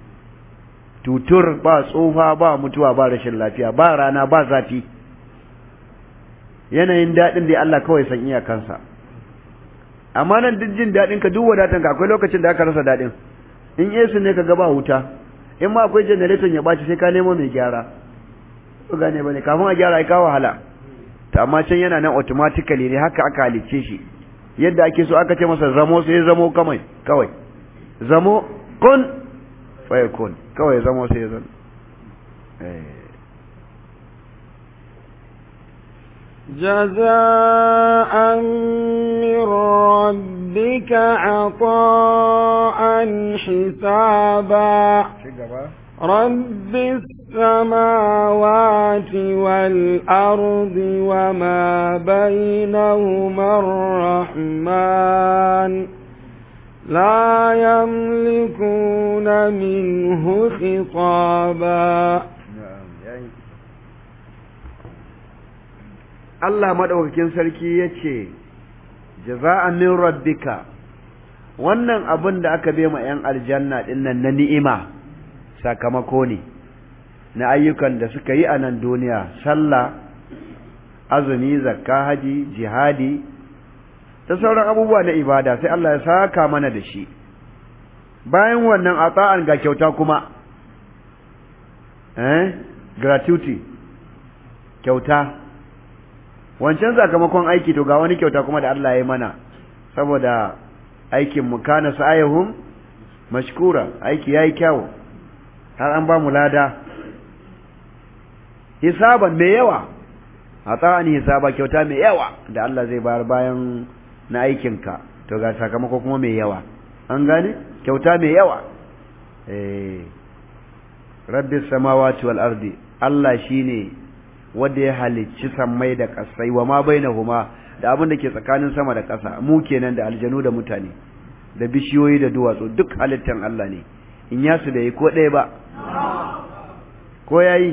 S1: tutur ba tsufa ba mutuwa ba rashin lafiya ba rana ba zafi yanayin daɗin da Allah kawai san iyakansa amma nan duk jin daɗin ka duk wadatan ka akwai lokacin da aka rasa daɗin in yesu ne ka ga ba wuta in ma akwai generator ya ɓaci sai ka nemo mai gyara ko gane bane kafin a gyara ai ka wahala to amma can yana nan automatically ne haka aka halicce shi yadda ake so aka ce masa zamo sai zamo kamai kawai zamo kun fa yakun kawai zamo sai zan eh
S2: جزاء من ربك عطاء حسابا رب السماوات والأرض وما بينهما الرحمن لا يملكون منه خطابا
S1: Allah maɗaukakin sarki ya ce, Jaza'an min rabbika, wannan abin da aka bai ma ‘yan aljanna ɗin nan na ni'ima sakamako ne, na ayyukan da suka yi a nan duniya, sallah, azumi, zakka, haji, jihadi, da sauran abubuwa na ibada sai Allah ya saka mana da shi. Bayan wannan a tsa'an ga kyauta kuma, eh, gratuity, kyauta. wancan sakamakon aiki to ga wani kyauta kuma da Allah ya mana saboda aikin mu kana sa'ayhum mashkura aiki yayi kyau har an ba mu lada hisaban mai yawa ata'ani hisaba kyauta mai yawa da Allah zai bayar bayan na aikin ka to ga sakamako kuma mai yawa an gane kyauta mai yawa eh rabbis samawati wal ardi Allah shine wanda ya halicci sammai da ƙasai wa ma bainahuma da abin da ke tsakanin sama da ƙasa mu kenan da aljanu da mutane da bishiyoyi da duwatsu duk halittan Allah ne in ya su da yi ko ɗaya ba ko yayi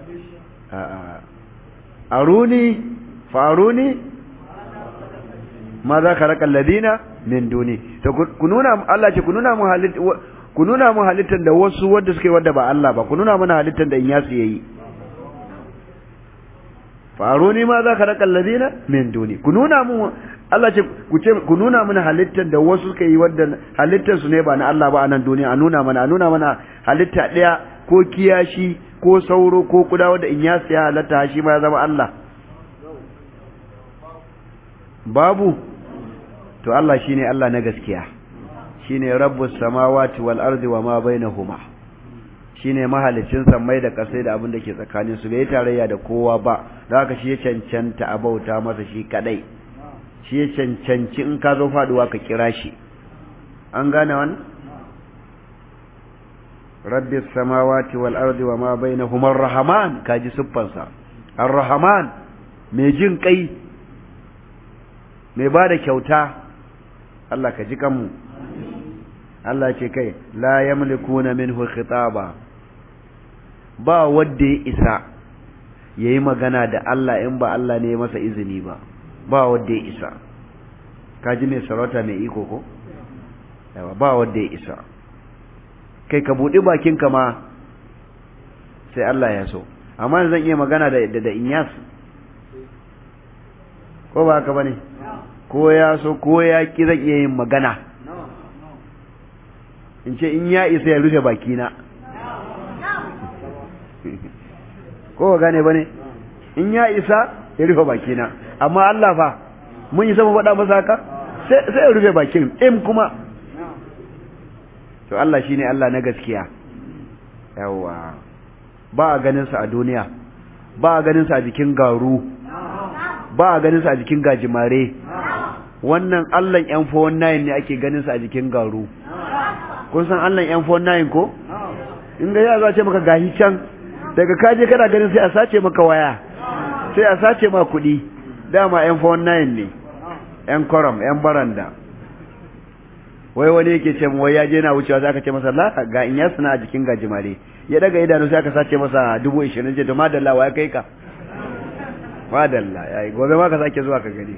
S1: aruni faruni ma za ka raka ladina min duni to ku nuna Allah ce ku nuna mu halitta ku nuna mu halittar da wasu wanda suke wanda ba Allah ba ku nuna mana halittar da in yasu yayi faruni ma za ka raka ladina min duni ku nuna mu Allah ce ku ce ku nuna mana halittar da wasu suka yi wanda halittar su ne ba na Allah ba a nan duniya a nuna mana a nuna mana halitta daya ko kiyashi ko sauro ko kuda wanda in yasu ya halatta shi ma ya zama Allah babu to Allah shine Allah na gaskiya shine rabbus samawati wal ardi wama bainahuma shine mahalicin sammai da kasai da abin da ke tsakanin su bai tarayya da kowa ba da haka shi ya cancanta a bauta masa shi kadai shi ya cancanci in ka zo faduwa ka kira shi an gane wannan rabbis samawati wal ardi wama bainahuma ar-rahman kaji siffansa ar-rahman mai jin kai mai ba da kyauta Allah ka ji kanmu Allah ce kai la yamlikuna minhu khitaba ba wanda ya isa yayi magana da Allah in ba Allah ne masa izini ba ba wanda ya isa ka ji mai sarauta mai iko ko yawa ba wanda ya isa kai ka buɗi bakinka ma sai Allah ya so amma zan iya magana da da inyas ko ba haka bane ko ya so ko ya ki zan iya yin magana in ce in ya isa ya rufe bakina ko ba gane bane in ya isa ya rufe bakina amma Allah fa mun yi sama faɗa masa haka sai ya rufe bakin im kuma to Allah shine Allah na gaskiya yawa ba a ganin sa a duniya ba a ganin sa a jikin garu ba a ganin sa a jikin gajimare wannan Allahn yan 419 ne ake ganin sa a jikin garu kun san Allahn yan 419 ko in ga ya za ce maka gahi can daga kaje kana ganin sai a sace maka waya sai a sace ma kuɗi dama yan 419 ne yan koram yan baranda wai wani yake ce wai ya je na wucewa sai aka ce masa la ga in ya suna a jikin gajimare ya daga idanu sai aka sace masa dubu ishirin ce to madalla wa ya kai ka madalla yayi gobe ma ka sake zuwa ka gani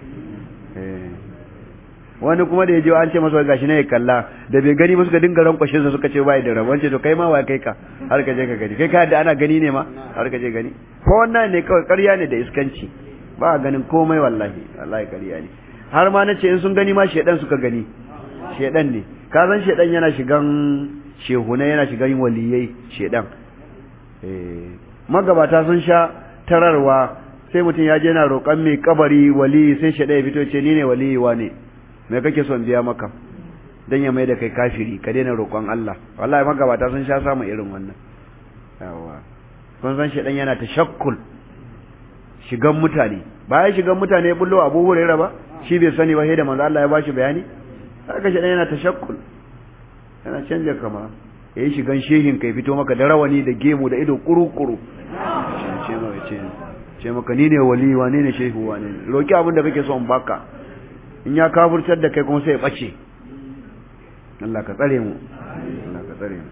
S1: wani kuma da ya je an ce masa gashi ne ya kalla da bai gani ba suka dinga rankwashe su suka ce bai da rabon ce to kai ma wa kai ka har ka je ka gani kai ka da ana gani ne ma har ka je gani ko wannan ne kawai ƙarya ne da iskanci ba a ganin komai wallahi wallahi ƙarya ne har ma nace in sun gani ma shedan suka gani shedan ne ka san shedan yana shigan shehuna yana shigan waliyai shedan eh magabata sun sha tararwa sai mutum ya je na roƙon mai kabari wali sai shedan ya fito ce ni ne waliyi wa ne me kake son biya maka dan ya mai da kai kafiri ka daina roƙon Allah wallahi magabata sun sha samu irin wannan yawa kun san shedan yana tashakkul shigan mutane bayan shigan mutane bullo Abu Hurairah ba shi bai sani ba sai da manzo Allah ya bashi bayani haka shedan yana tashakkul yana canja kama yayi shigan shehin kai fito maka da rawani da gemu da ido kuru-kuru ce maka ce ce maka ni ne wali wa ne shehu wa ne roki abin da kake so in baka in ya kafurtar da kai kuma sai ya ɓace Allah ka tsare mu Allah ka tsare mu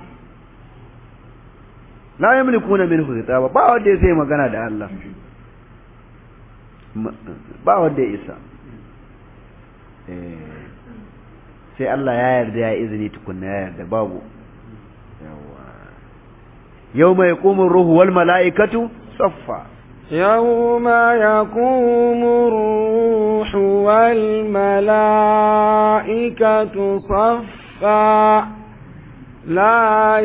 S1: la yamlikuna minhu khitaba ba wanda ya sai magana da Allah ba wanda ya isa sai Allah ya yarda ya izini tukunna ya yarda babu yawma yaqumu ruhu wal malaikatu saffa
S2: يوم يقوم الروح والملائكة صفا لا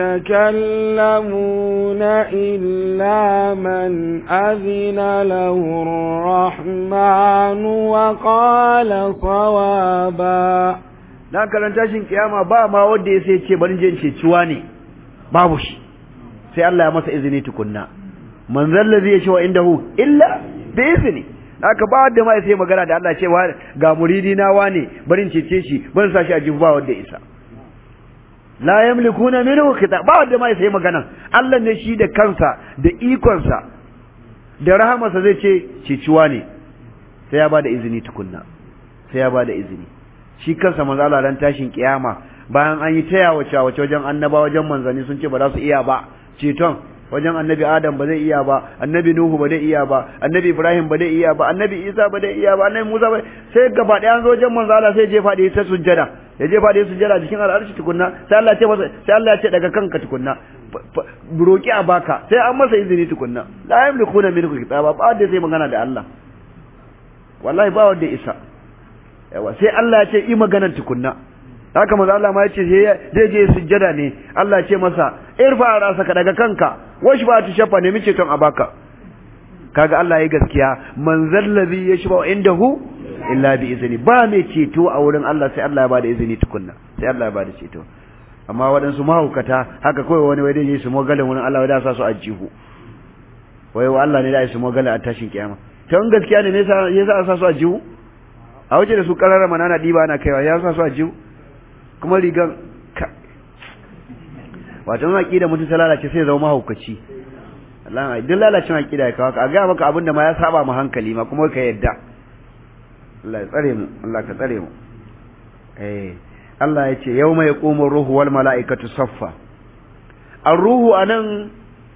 S2: يتكلمون إلا من أذن له الرحمن وقال صوابا
S1: na karanta shin kiyama ba ma wanda ya sai ce bari je ce ciwa ne babu shi sai Allah ya masa izini tukunna man zallazi ya ce wa indahu illa bi izni haka ba wanda ma sai magana da Allah cewa ga muridi na wane barin cece shi barin sa shi a jihu ba wanda isa la yamlikuna minhu khitab ba wanda ma sai magana Allah ne shi da kansa da ikonsa da rahamarsa zai ce ciciwa ne sai ya ba da izini tukunna sai ya ba da izini shi kansa manzo Allah ran tashin kiyama bayan an yi taya wace wace wajen annaba wajen manzani sun ce ba za su iya ba ceton wajen annabi adam ba zai iya ba annabi nuhu ba zai iya ba annabi ibrahim ba zai iya ba annabi isa ba zai iya ba annabi musa ba sai gaba ɗaya an zo wajen manzo Allah sai je faɗi ta sujjada ya je faɗi sujjada jikin al'arshi tukunna sai Allah ya ce masa sai Allah ya ce daga kanka tukunna roki a baka sai an masa izini tukunna la yamlikuna minhu kitaba ba da sai magana da Allah wallahi ba wanda isa yawa sai Allah ya ce yi maganar tukunna haka manzo Allah ma yace zai je sujjada ne Allah ce masa irfa rasaka daga kanka wash ba ta shafa ne mice ton abaka kaga Allah yayi gaskiya man zallazi yashba indahu illa bi izni ba mai ceto a wurin Allah sai Allah ya bada izini tukunna sai Allah ya bada ceto amma waɗansu mahaukata haka kawai wani wai dai su mogalin wurin Allah wai da sa su ajihu wai wa Allah ne da su mogalin a tashin kiyama to in gaskiya ne ne yasa a sa su ajihu a wuce da su karara manana diba ana kaiwa ya sa su ajihu kuma rigan ka wato aqida mutum ta lalace sai zama mahaukaci Allah duk lalacin aqida ya kawo ka a ga maka abin da ma ya saba mu hankali ma kuma ka yadda Allah ya tsare mu Allah ka tsare mu eh Allah ya ce yawma yaqumu ruhu wal malaikatu saffa ar-ruhu anan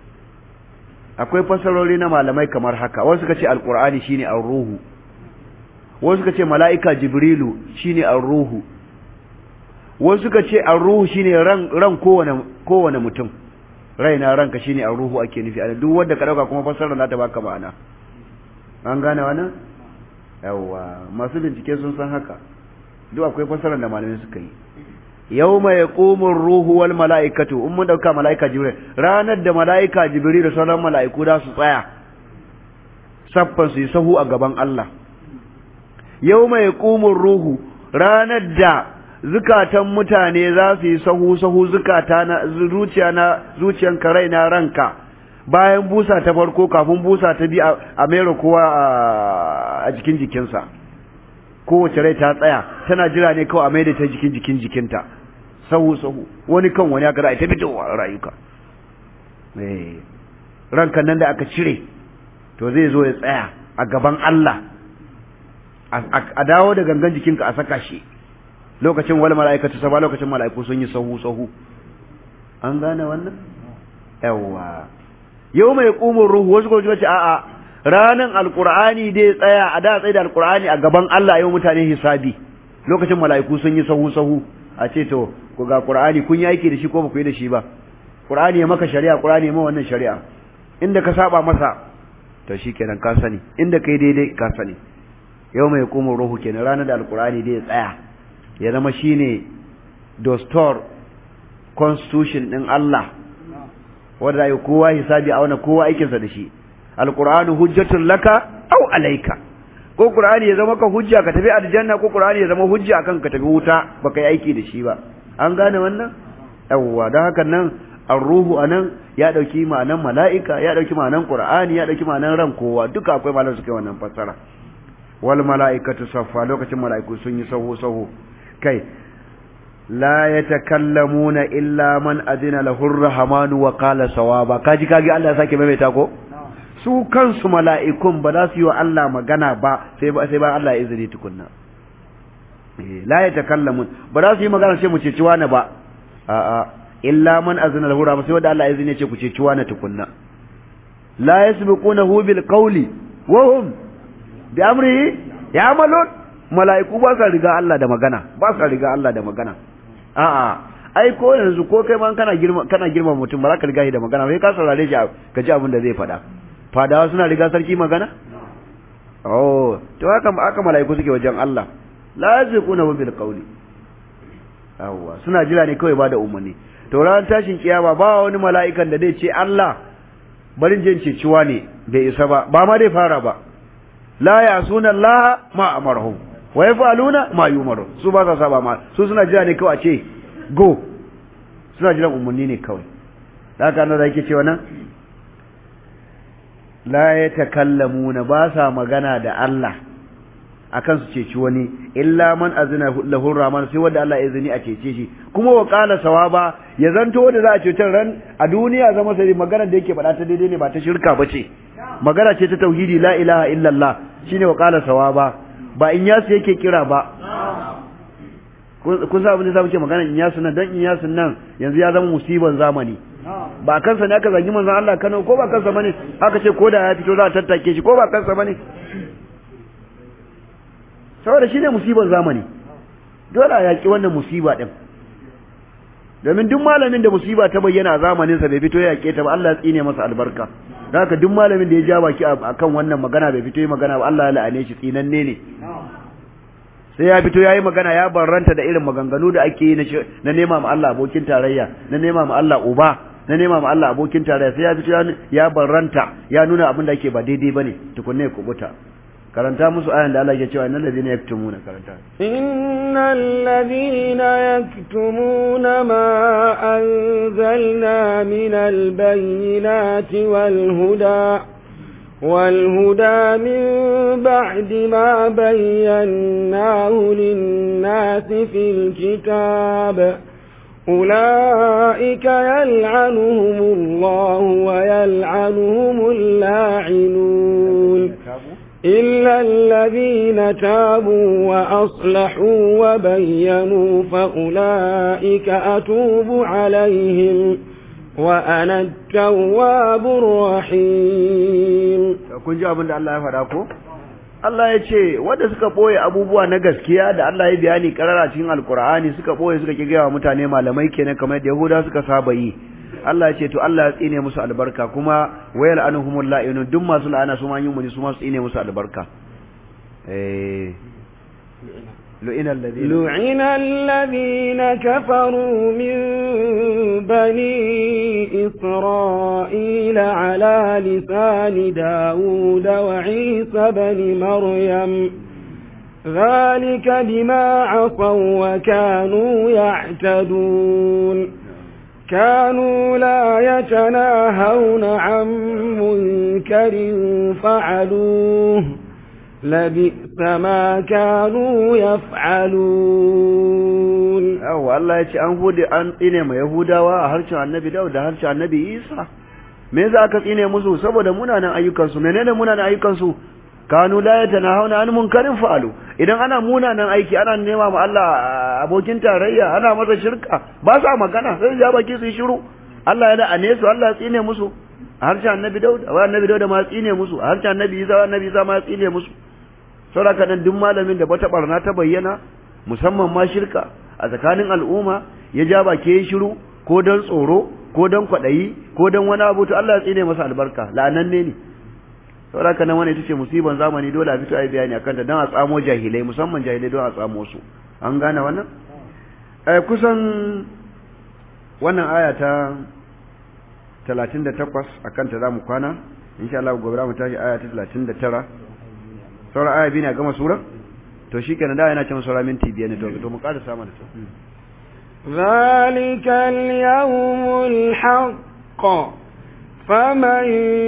S1: akwai fasarori na malamai kamar haka wasu suka ce alqur'ani shine ar-ruhu wasu suka ce mala'ika jibrilu shine ar-ruhu wasu suka ce ar-ruhu shine ran ran kowane kowane mutum raina ranka shine ar-ruhu ake nufi a duk wanda ka dauka kuma fasarar za ta baka ma'ana an gane wannan yawa masu bincike sun san haka duk akwai fasarar da malamai suka yi yawma yaqumu ar-ruhu wal mala'ikatu in mun dauka mala'ika jibril ranar da mala'ika jibril da sauran mala'iku da su tsaya saffan su yi sahu a gaban Allah yawma yaqumu ar-ruhu ranar da zukatan mutane za su yi sahu sahu zukata na zuciya na zuciyan karai na ranka bayan busa ta farko kafin busa ta bi a mera kowa a jikin jikinsa kowace rai ta tsaya tana jira ne kawai a maida ta jikin jikin jikinta sahu sahu wani kan wani aka ra'ayi ta fitowa rayuka rankan nan da aka cire to zai zo ya tsaya a gaban Allah a dawo da gangan jikinka a saka shi lokacin wal mala'ikatu saba lokacin mala'iku sun yi sahu sahu an gane wannan yawa yau mai ƙumin ruhu wasu kuma ce a'a ranan alqur'ani dai tsaya a da tsaye da alqur'ani a gaban Allah yau mutane hisabi lokacin mala'iku sun yi sahu sahu a ce to ku ga qur'ani kun yi aiki da shi ko ba ku yi da shi ba qur'ani ya maka shari'a qur'ani ya ma wannan shari'a inda ka saba masa to shikenan ka sani inda kai daidai ka sani yau mai ƙumin ruhu kenan ranar da alqur'ani dai tsaya ya zama shine dostor constitution din Allah wanda ya kowa hisabi a wani kowa aikinsa da shi alqur'anu hujjatun laka aw alayka ko qur'ani ya zama ka hujja ka tafi aljanna ko qur'ani ya zama hujja akan ka tafi wuta baka yi aiki da shi ba an gane wannan yawwa don haka nan ar-ruhu anan ya dauki ma'anan mala'ika ya dauki ma'anan qur'ani ya dauki ma'anan ran kowa duka akwai malaman suke wannan fassara wal mala'ikatu saffa lokacin mala'iku sun yi sahu sahu kai la yatakallamuna illa man adina lahu ar-rahmanu wa qala sawaba kaji kaji Allah ya sake maimaita ko su kansu mala'ikun ba za su yi wa Allah magana ba sai ba sai ba Allah ya izini tukunna la yatakallamun ba za su yi magana sai mu ce ciwa na ba a'a illa man azina lahu rahmanu sai wanda Allah ya izini ya ce ku ce ciwa na tukunna la yasbiqunahu bil qawli wa hum bi amrihi ya'malun mala'iku ba sa riga Allah da magana ba sa riga Allah da magana a'a ai ko yanzu ko kai ma kana girma kana girma mutum ba za ka riga shi da magana sai ka saurare shi ka ji abin da zai faɗa fadawa suna riga sarki magana oh to haka aka mala'iku suke wajen Allah la yazquna bil qawli awwa suna jira ne kawai ba da umarni to ran tashin kiyama ba wani mala'ikan da zai ce Allah barin jin ceciwa ne bai isa ba ba ma dai fara ba la yasuna Allah ma amarhum wa yaf'aluna ma yumaru su ba sa saba ma su suna jira ne kawai a ce go suna jiran umarni ne kawai da haka nan da yake cewa nan la yatakallamuna ba sa magana da Allah akan su ceci wani illa man azina lahu rahman sai wanda Allah ya izini a cece shi kuma wa qala sawaba ya zanto wanda za a cece ran a duniya zama sai magana da yake faɗa ta daidai ne ba ta shirka bace magana ce ta tauhidi la ilaha illallah shine wa qala sawaba ba in yasu yake kira ba kun sa abin da zamu ce magana in yasu nan dan in yasu nan yanzu ya zama musiban zamani ba kansa ne aka zagi manzon Allah Kano ko ba kansa bane aka ce ko da ya fito za a tattake shi ko ba kansa bane saboda shine musibar zamani dole a yaki wannan musiba din domin duk malamin da musiba ta bayyana a zamanin sa bai fito ya yake ta ba Allah ya tsine masa albarka haka duk malamin da ya ja baki akan wannan magana bai fito yi magana ba Allah ya la'ane shi tsinanne ne sai ya fito yayi magana ya barranta da irin maganganu da ake yi na nema ma Allah abokin tarayya na nema ma Allah uba na nema ma Allah abokin tarayya sai ya fito ya barranta ya nuna abin da ake ba daidai bane tukunne ya kubuta karanta musu ayan da Allah ke cewa innal ladina yaktumuna karanta
S2: innal ladina yaktumuna ma anzalna minal bayyinati wal huda والهدى من بعد ما بيناه للناس في الكتاب أولئك يلعنهم الله ويلعنهم اللاعنون إلا الذين تابوا وأصلحوا وبينوا فأولئك أتوب عليهم وأنا التواب الرحيم
S1: kun ji abin da Allah ya faɗa ko Allah ya ce wanda suka boye abubuwa na gaskiya da Allah ya bayani karara cikin Alkur'ani suka boye suka ki gaya wa mutane malamai kenan kamar da Yahuda suka saba yi Allah ya ce to Allah ya tsine musu albarka kuma wayal anhumul la'inun duk masu la'ana su ma yin muni su ma su tsine musu albarka eh لعن الذين
S2: لعن الذين كفروا من بني إسرائيل على لسان داود وعيسى بن مريم ذلك بما عصوا وكانوا يعتدون كانوا لا يتناهون عن منكر فعلوه لبئس ما كانوا يفعلون
S1: yawa Allah ya ce an hude an tsine ma Yahudawa a harshen Annabi Dawud da harshen Annabi Isa me za ka tsine musu saboda munanan ayyukan su menene munanan ayyukan su kanu la yatanahuna an munkarin fa'alu idan ana munanan aiki ana nema ma Allah abokin tarayya ana masa shirka ba sa magana sai ya baki su shiru Allah ya da ane su Allah ya tsine musu a harshen Annabi Dawud wa Annabi Dawud ma tsine musu a harshen Annabi Isa wa Annabi Isa ma tsine musu saboda nan duk malamin da bata barna ta bayyana musamman ma shirka a tsakanin al'umma ya ja baki ya shiru ko don tsoro ko don kwaɗayi ko don wani abu to Allah ya tsine masa albarka la'ananne ne saboda nan wani ita ce musiban zamani dole a fito a yi bayani akan ta don a tsamo jahilai musamman jahilai don a tsamo su an gane wannan eh kusan wannan aya ta 38 akan ta zamu kwana insha Allah gobe za mu tashi aya ta 39 sauran aya biyu ne a gama sura to shi kenan da yana ce saura minti biyar ne to mu ƙara samun da
S2: ذلك اليوم الحق فمن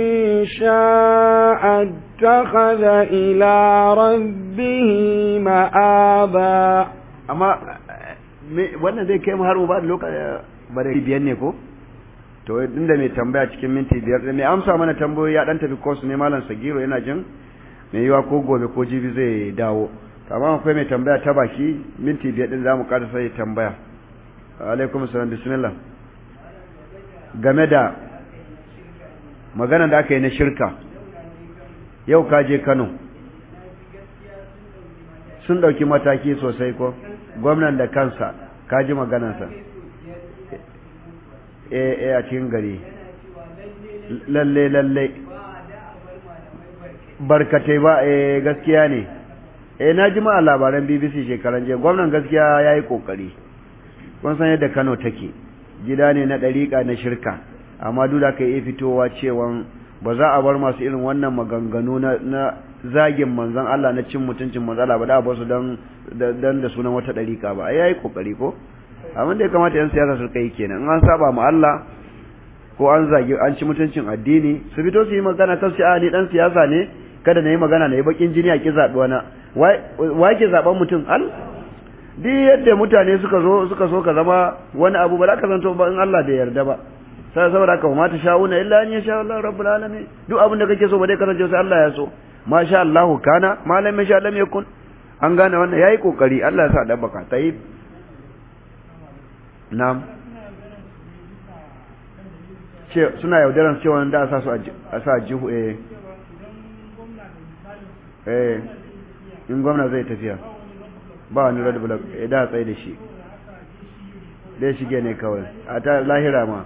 S2: شاء اتخذ إلى ربه مآبا
S1: amma wannan zai kai mu har mu ba da lokaci ba da biyar ne ko to inda mai tambaya cikin minti biyar mai amsa mana tambayoyi ya dan tafi course ne malam sagiro yana jin mai yiwa ko gobe ko jibi zai dawo amma akwai mai tambaya ta baki minti biyar din zamu ƙara sai tambaya alaikum salam bismillah game da magana da aka yi na shirka yau ka je Kano sun ɗauki mataki sosai ko gwamnan da kansa ka ji maganarsa eh a cikin gari lalle lalle barkatai ba eh gaskiya ne eh na ji ma a labaran BBC shekaran jiya gwamnan gaskiya yayi kokari kun san yadda Kano take gida ne na dariƙa na shirka amma duk da kai iya fitowa cewa ba za a bar masu irin wannan maganganu na, na zagin manzon Allah na cin mutuncin manzon Allah ba da ba su dan dan da sunan wata dariƙa ba ai yayi kokari ko abin da ya kamata yan siyasa su kai kenan in an saba ma Allah ko an zagi an ci mutuncin addini su fito su yi magana kan a ni dan siyasa ne kada na yi magana na yi bakin jini a ki zaɓi wani wa ke zaɓen mutum al duk yadda mutane suka zo suka so ka zama wani abu ba za ka zanto ba in Allah bai yarda ba sai saboda ka ma ta sha'una illa an yasha Allah rabbul alamin duk abin da kake so ba dai kasance sai Allah ya so ma sha Allah kana ma lam yasha lam yakun an gane wannan yayi kokari Allah ya sa da baka tayi na'am suna yaudaran cewa da a sa su a sa jihu eh eh in gwamna zai tafiya ba wani red block eh da tsaye da shi dai shige ne kawai a ta lahira ma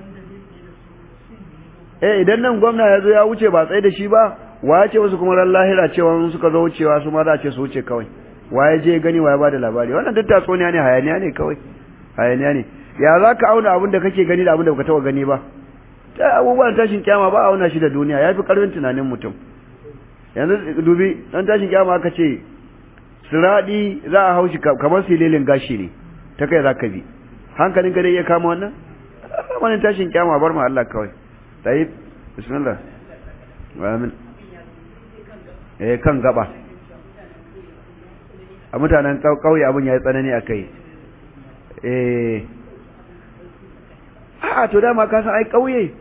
S1: eh idan nan gwamna ya zo ya wuce ba tsaye da shi ba wa ya ce wasu kuma ran lahira cewa suka zo wucewa su ma za a ce su wuce kawai wa ya je gani wa ya bada labari wannan duk tatsuniya ne hayaniya ne kawai hayaniya ne ya za ka auna abin da kake gani da abin da baka taba gani ba ta abubuwan tashin kyama ba auna shi da duniya ya fi karfin tunanin mutum yanzu dubi dan tashin kyama aka ce siradi za a haushi kamar sililin gashi ne ta kai za ka bi hankalin ka dai iya kama wannan wani tashin kyama bar ma Allah kawai tayi bismillah amin eh kan gaba a mutanen kauye abin ya yi tsanani a kai eh a to dama ka san ai kauye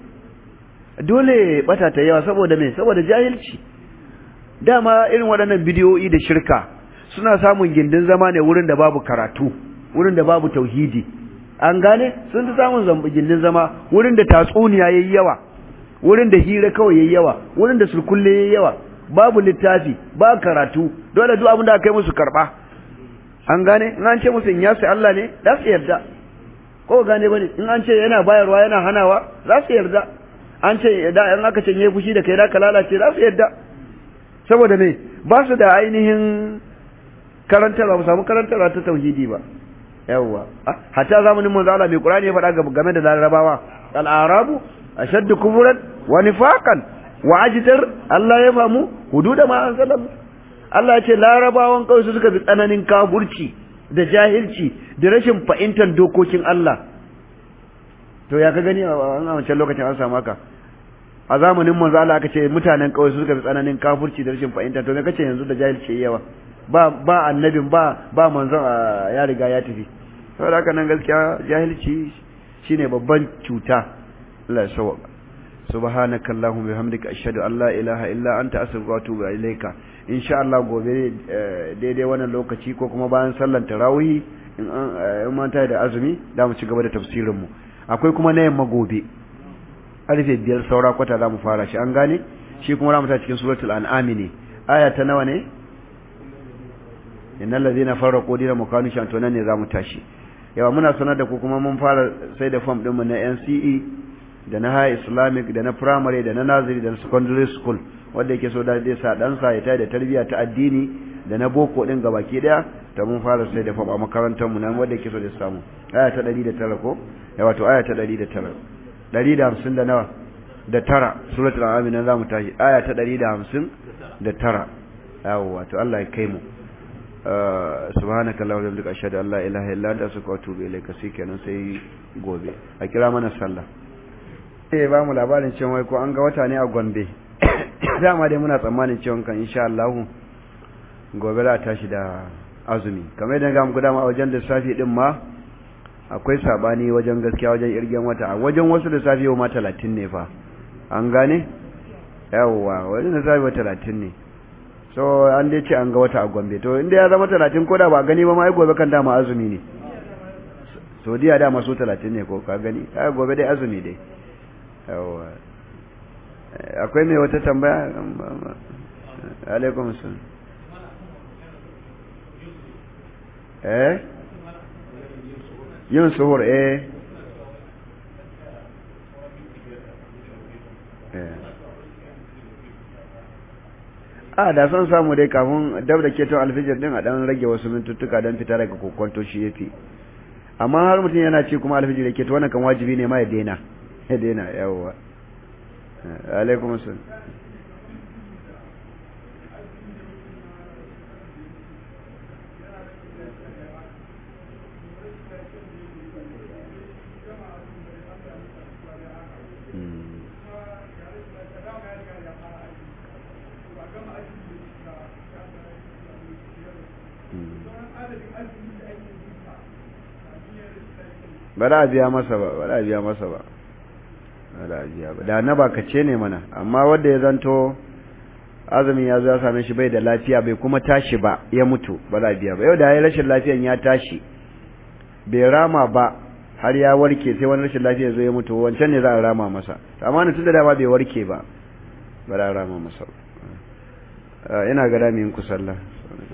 S1: dole bata ta yawa saboda me saboda jahilci dama irin waɗannan bidiyoyi da shirka suna samun gindin zama ne wurin da babu karatu wurin da babu tauhidi an gane sun fi samun gindin zama wurin da tatsuniya yayi yawa wurin da hira kawai yayi yawa wurin da sulkulle yayi yawa babu littafi ba karatu dole duk abin da aka yi musu karba an gane in an ce musu in yasu Allah ne za su yarda ko gane bane in an ce yana bayarwa yana hanawa za su yarda an ce da in aka ce yayi fushi da kai da ka lalace za su yarda saboda me ba su da ainihin karantarwa ba samu karantarwa ta tauhidi ba yawwa hatta zamanin manzo Allah mai Qur'ani ya faɗa game da larabawa al-arabu ashaddu kufran wa nifaqan wa ajdar Allah ya famu hududa ma anzalallahu Allah ya ce larabawan kawai su suka bi tsananin kafurci da jahilci da rashin fahimtar dokokin Allah to ya ka gani a wancan lokacin an samu haka a zamanin manzo Allah aka ce mutanen kawai su suka bi tsananin kafurci da rashin fahimta to me kace yanzu da jahilci yawa ba ba annabin ba ba manzon ya riga ya tafi saboda haka nan gaskiya jahilci shine babban cuta Allah ya sauka subhanaka allahumma bihamdika ashhadu an la ilaha illa anta astaghfiruka wa atubu ilaika insha Allah gobe daidai wannan lokaci ko kuma bayan sallar tarawih in an manta da azumi da mu ci gaba da tafsirin mu akwai kuma na yamma gobe karfe biyar saura kwata za mu fara shi an gane shi kuma za mu ta cikin suratul an'am ne aya ta nawa ne innal ladhina farraqu dinahum kanu shantonan ne za mu tashi yawa muna sanar da ku kuma mun fara sai da form ɗinmu na NCE da na high islamic da na primary da na naziri da na secondary school wanda yake so da zai sa ɗansa ya tayi da tarbiyya ta addini da na boko ɗin gabaki ɗaya ta mun fara sai da form a makarantar mu nan wanda yake so da samu aya ta 109 ko ya wato aya ta 109 150 da nawa da tara suratul an'am nan zamu tashi aya ta 150 da tara yawa wato Allah ya kai mu subhanaka allahumma wa bihamdika ashhadu an la ilaha illa anta astaghfiruka wa atubu ilayka sai kenan sai gobe a kira mana sallah eh ba mu labarin cewa wai ko an ga wata ne a Gombe dama dai muna tsammanin cewa kan insha Allah gobe za tashi da azumi kamar yadda ga mu dama a wajen lissafi din ma akwai sabani wajen gaskiya wajen irgen wata a wajen wasu lissafi yau ma 30 ne fa an gane yawwa wajen lissafi wa 30 ne so an dai ce an ga wata a Gombe to inda ya zama 30 ko da ba gani ba ma ai gobe kan dama azumi ne Saudiya dama su 30 ne ko ka gani ai gobe dai azumi dai yawa akwai mai wata tambaya alaikum salam eh yin suhur eh a da son samu dai kafin dab da keton alfijir din a dan rage wasu mintuttuka don fita daga kokonto shi yafi amma har mutum yana ce kuma alfijir da keto wannan kan wajibi ne ma ya daina ya daina yawwa alaikum assalam ba za a biya masa ba ba za a biya masa ba da na bakace ne mana amma wanda ya zanto azumin ya zo ya same shi bai da lafiya bai kuma tashi ba ya mutu ba za biya ba yau da ya rashin lafiyan ya tashi bai rama ba har ya warke sai wani rashin lafiya zo ya mutu wancan ne za a rama masa amma na tunda dama bai warke ba ba za a rama masa ina ga dami yin ku sallah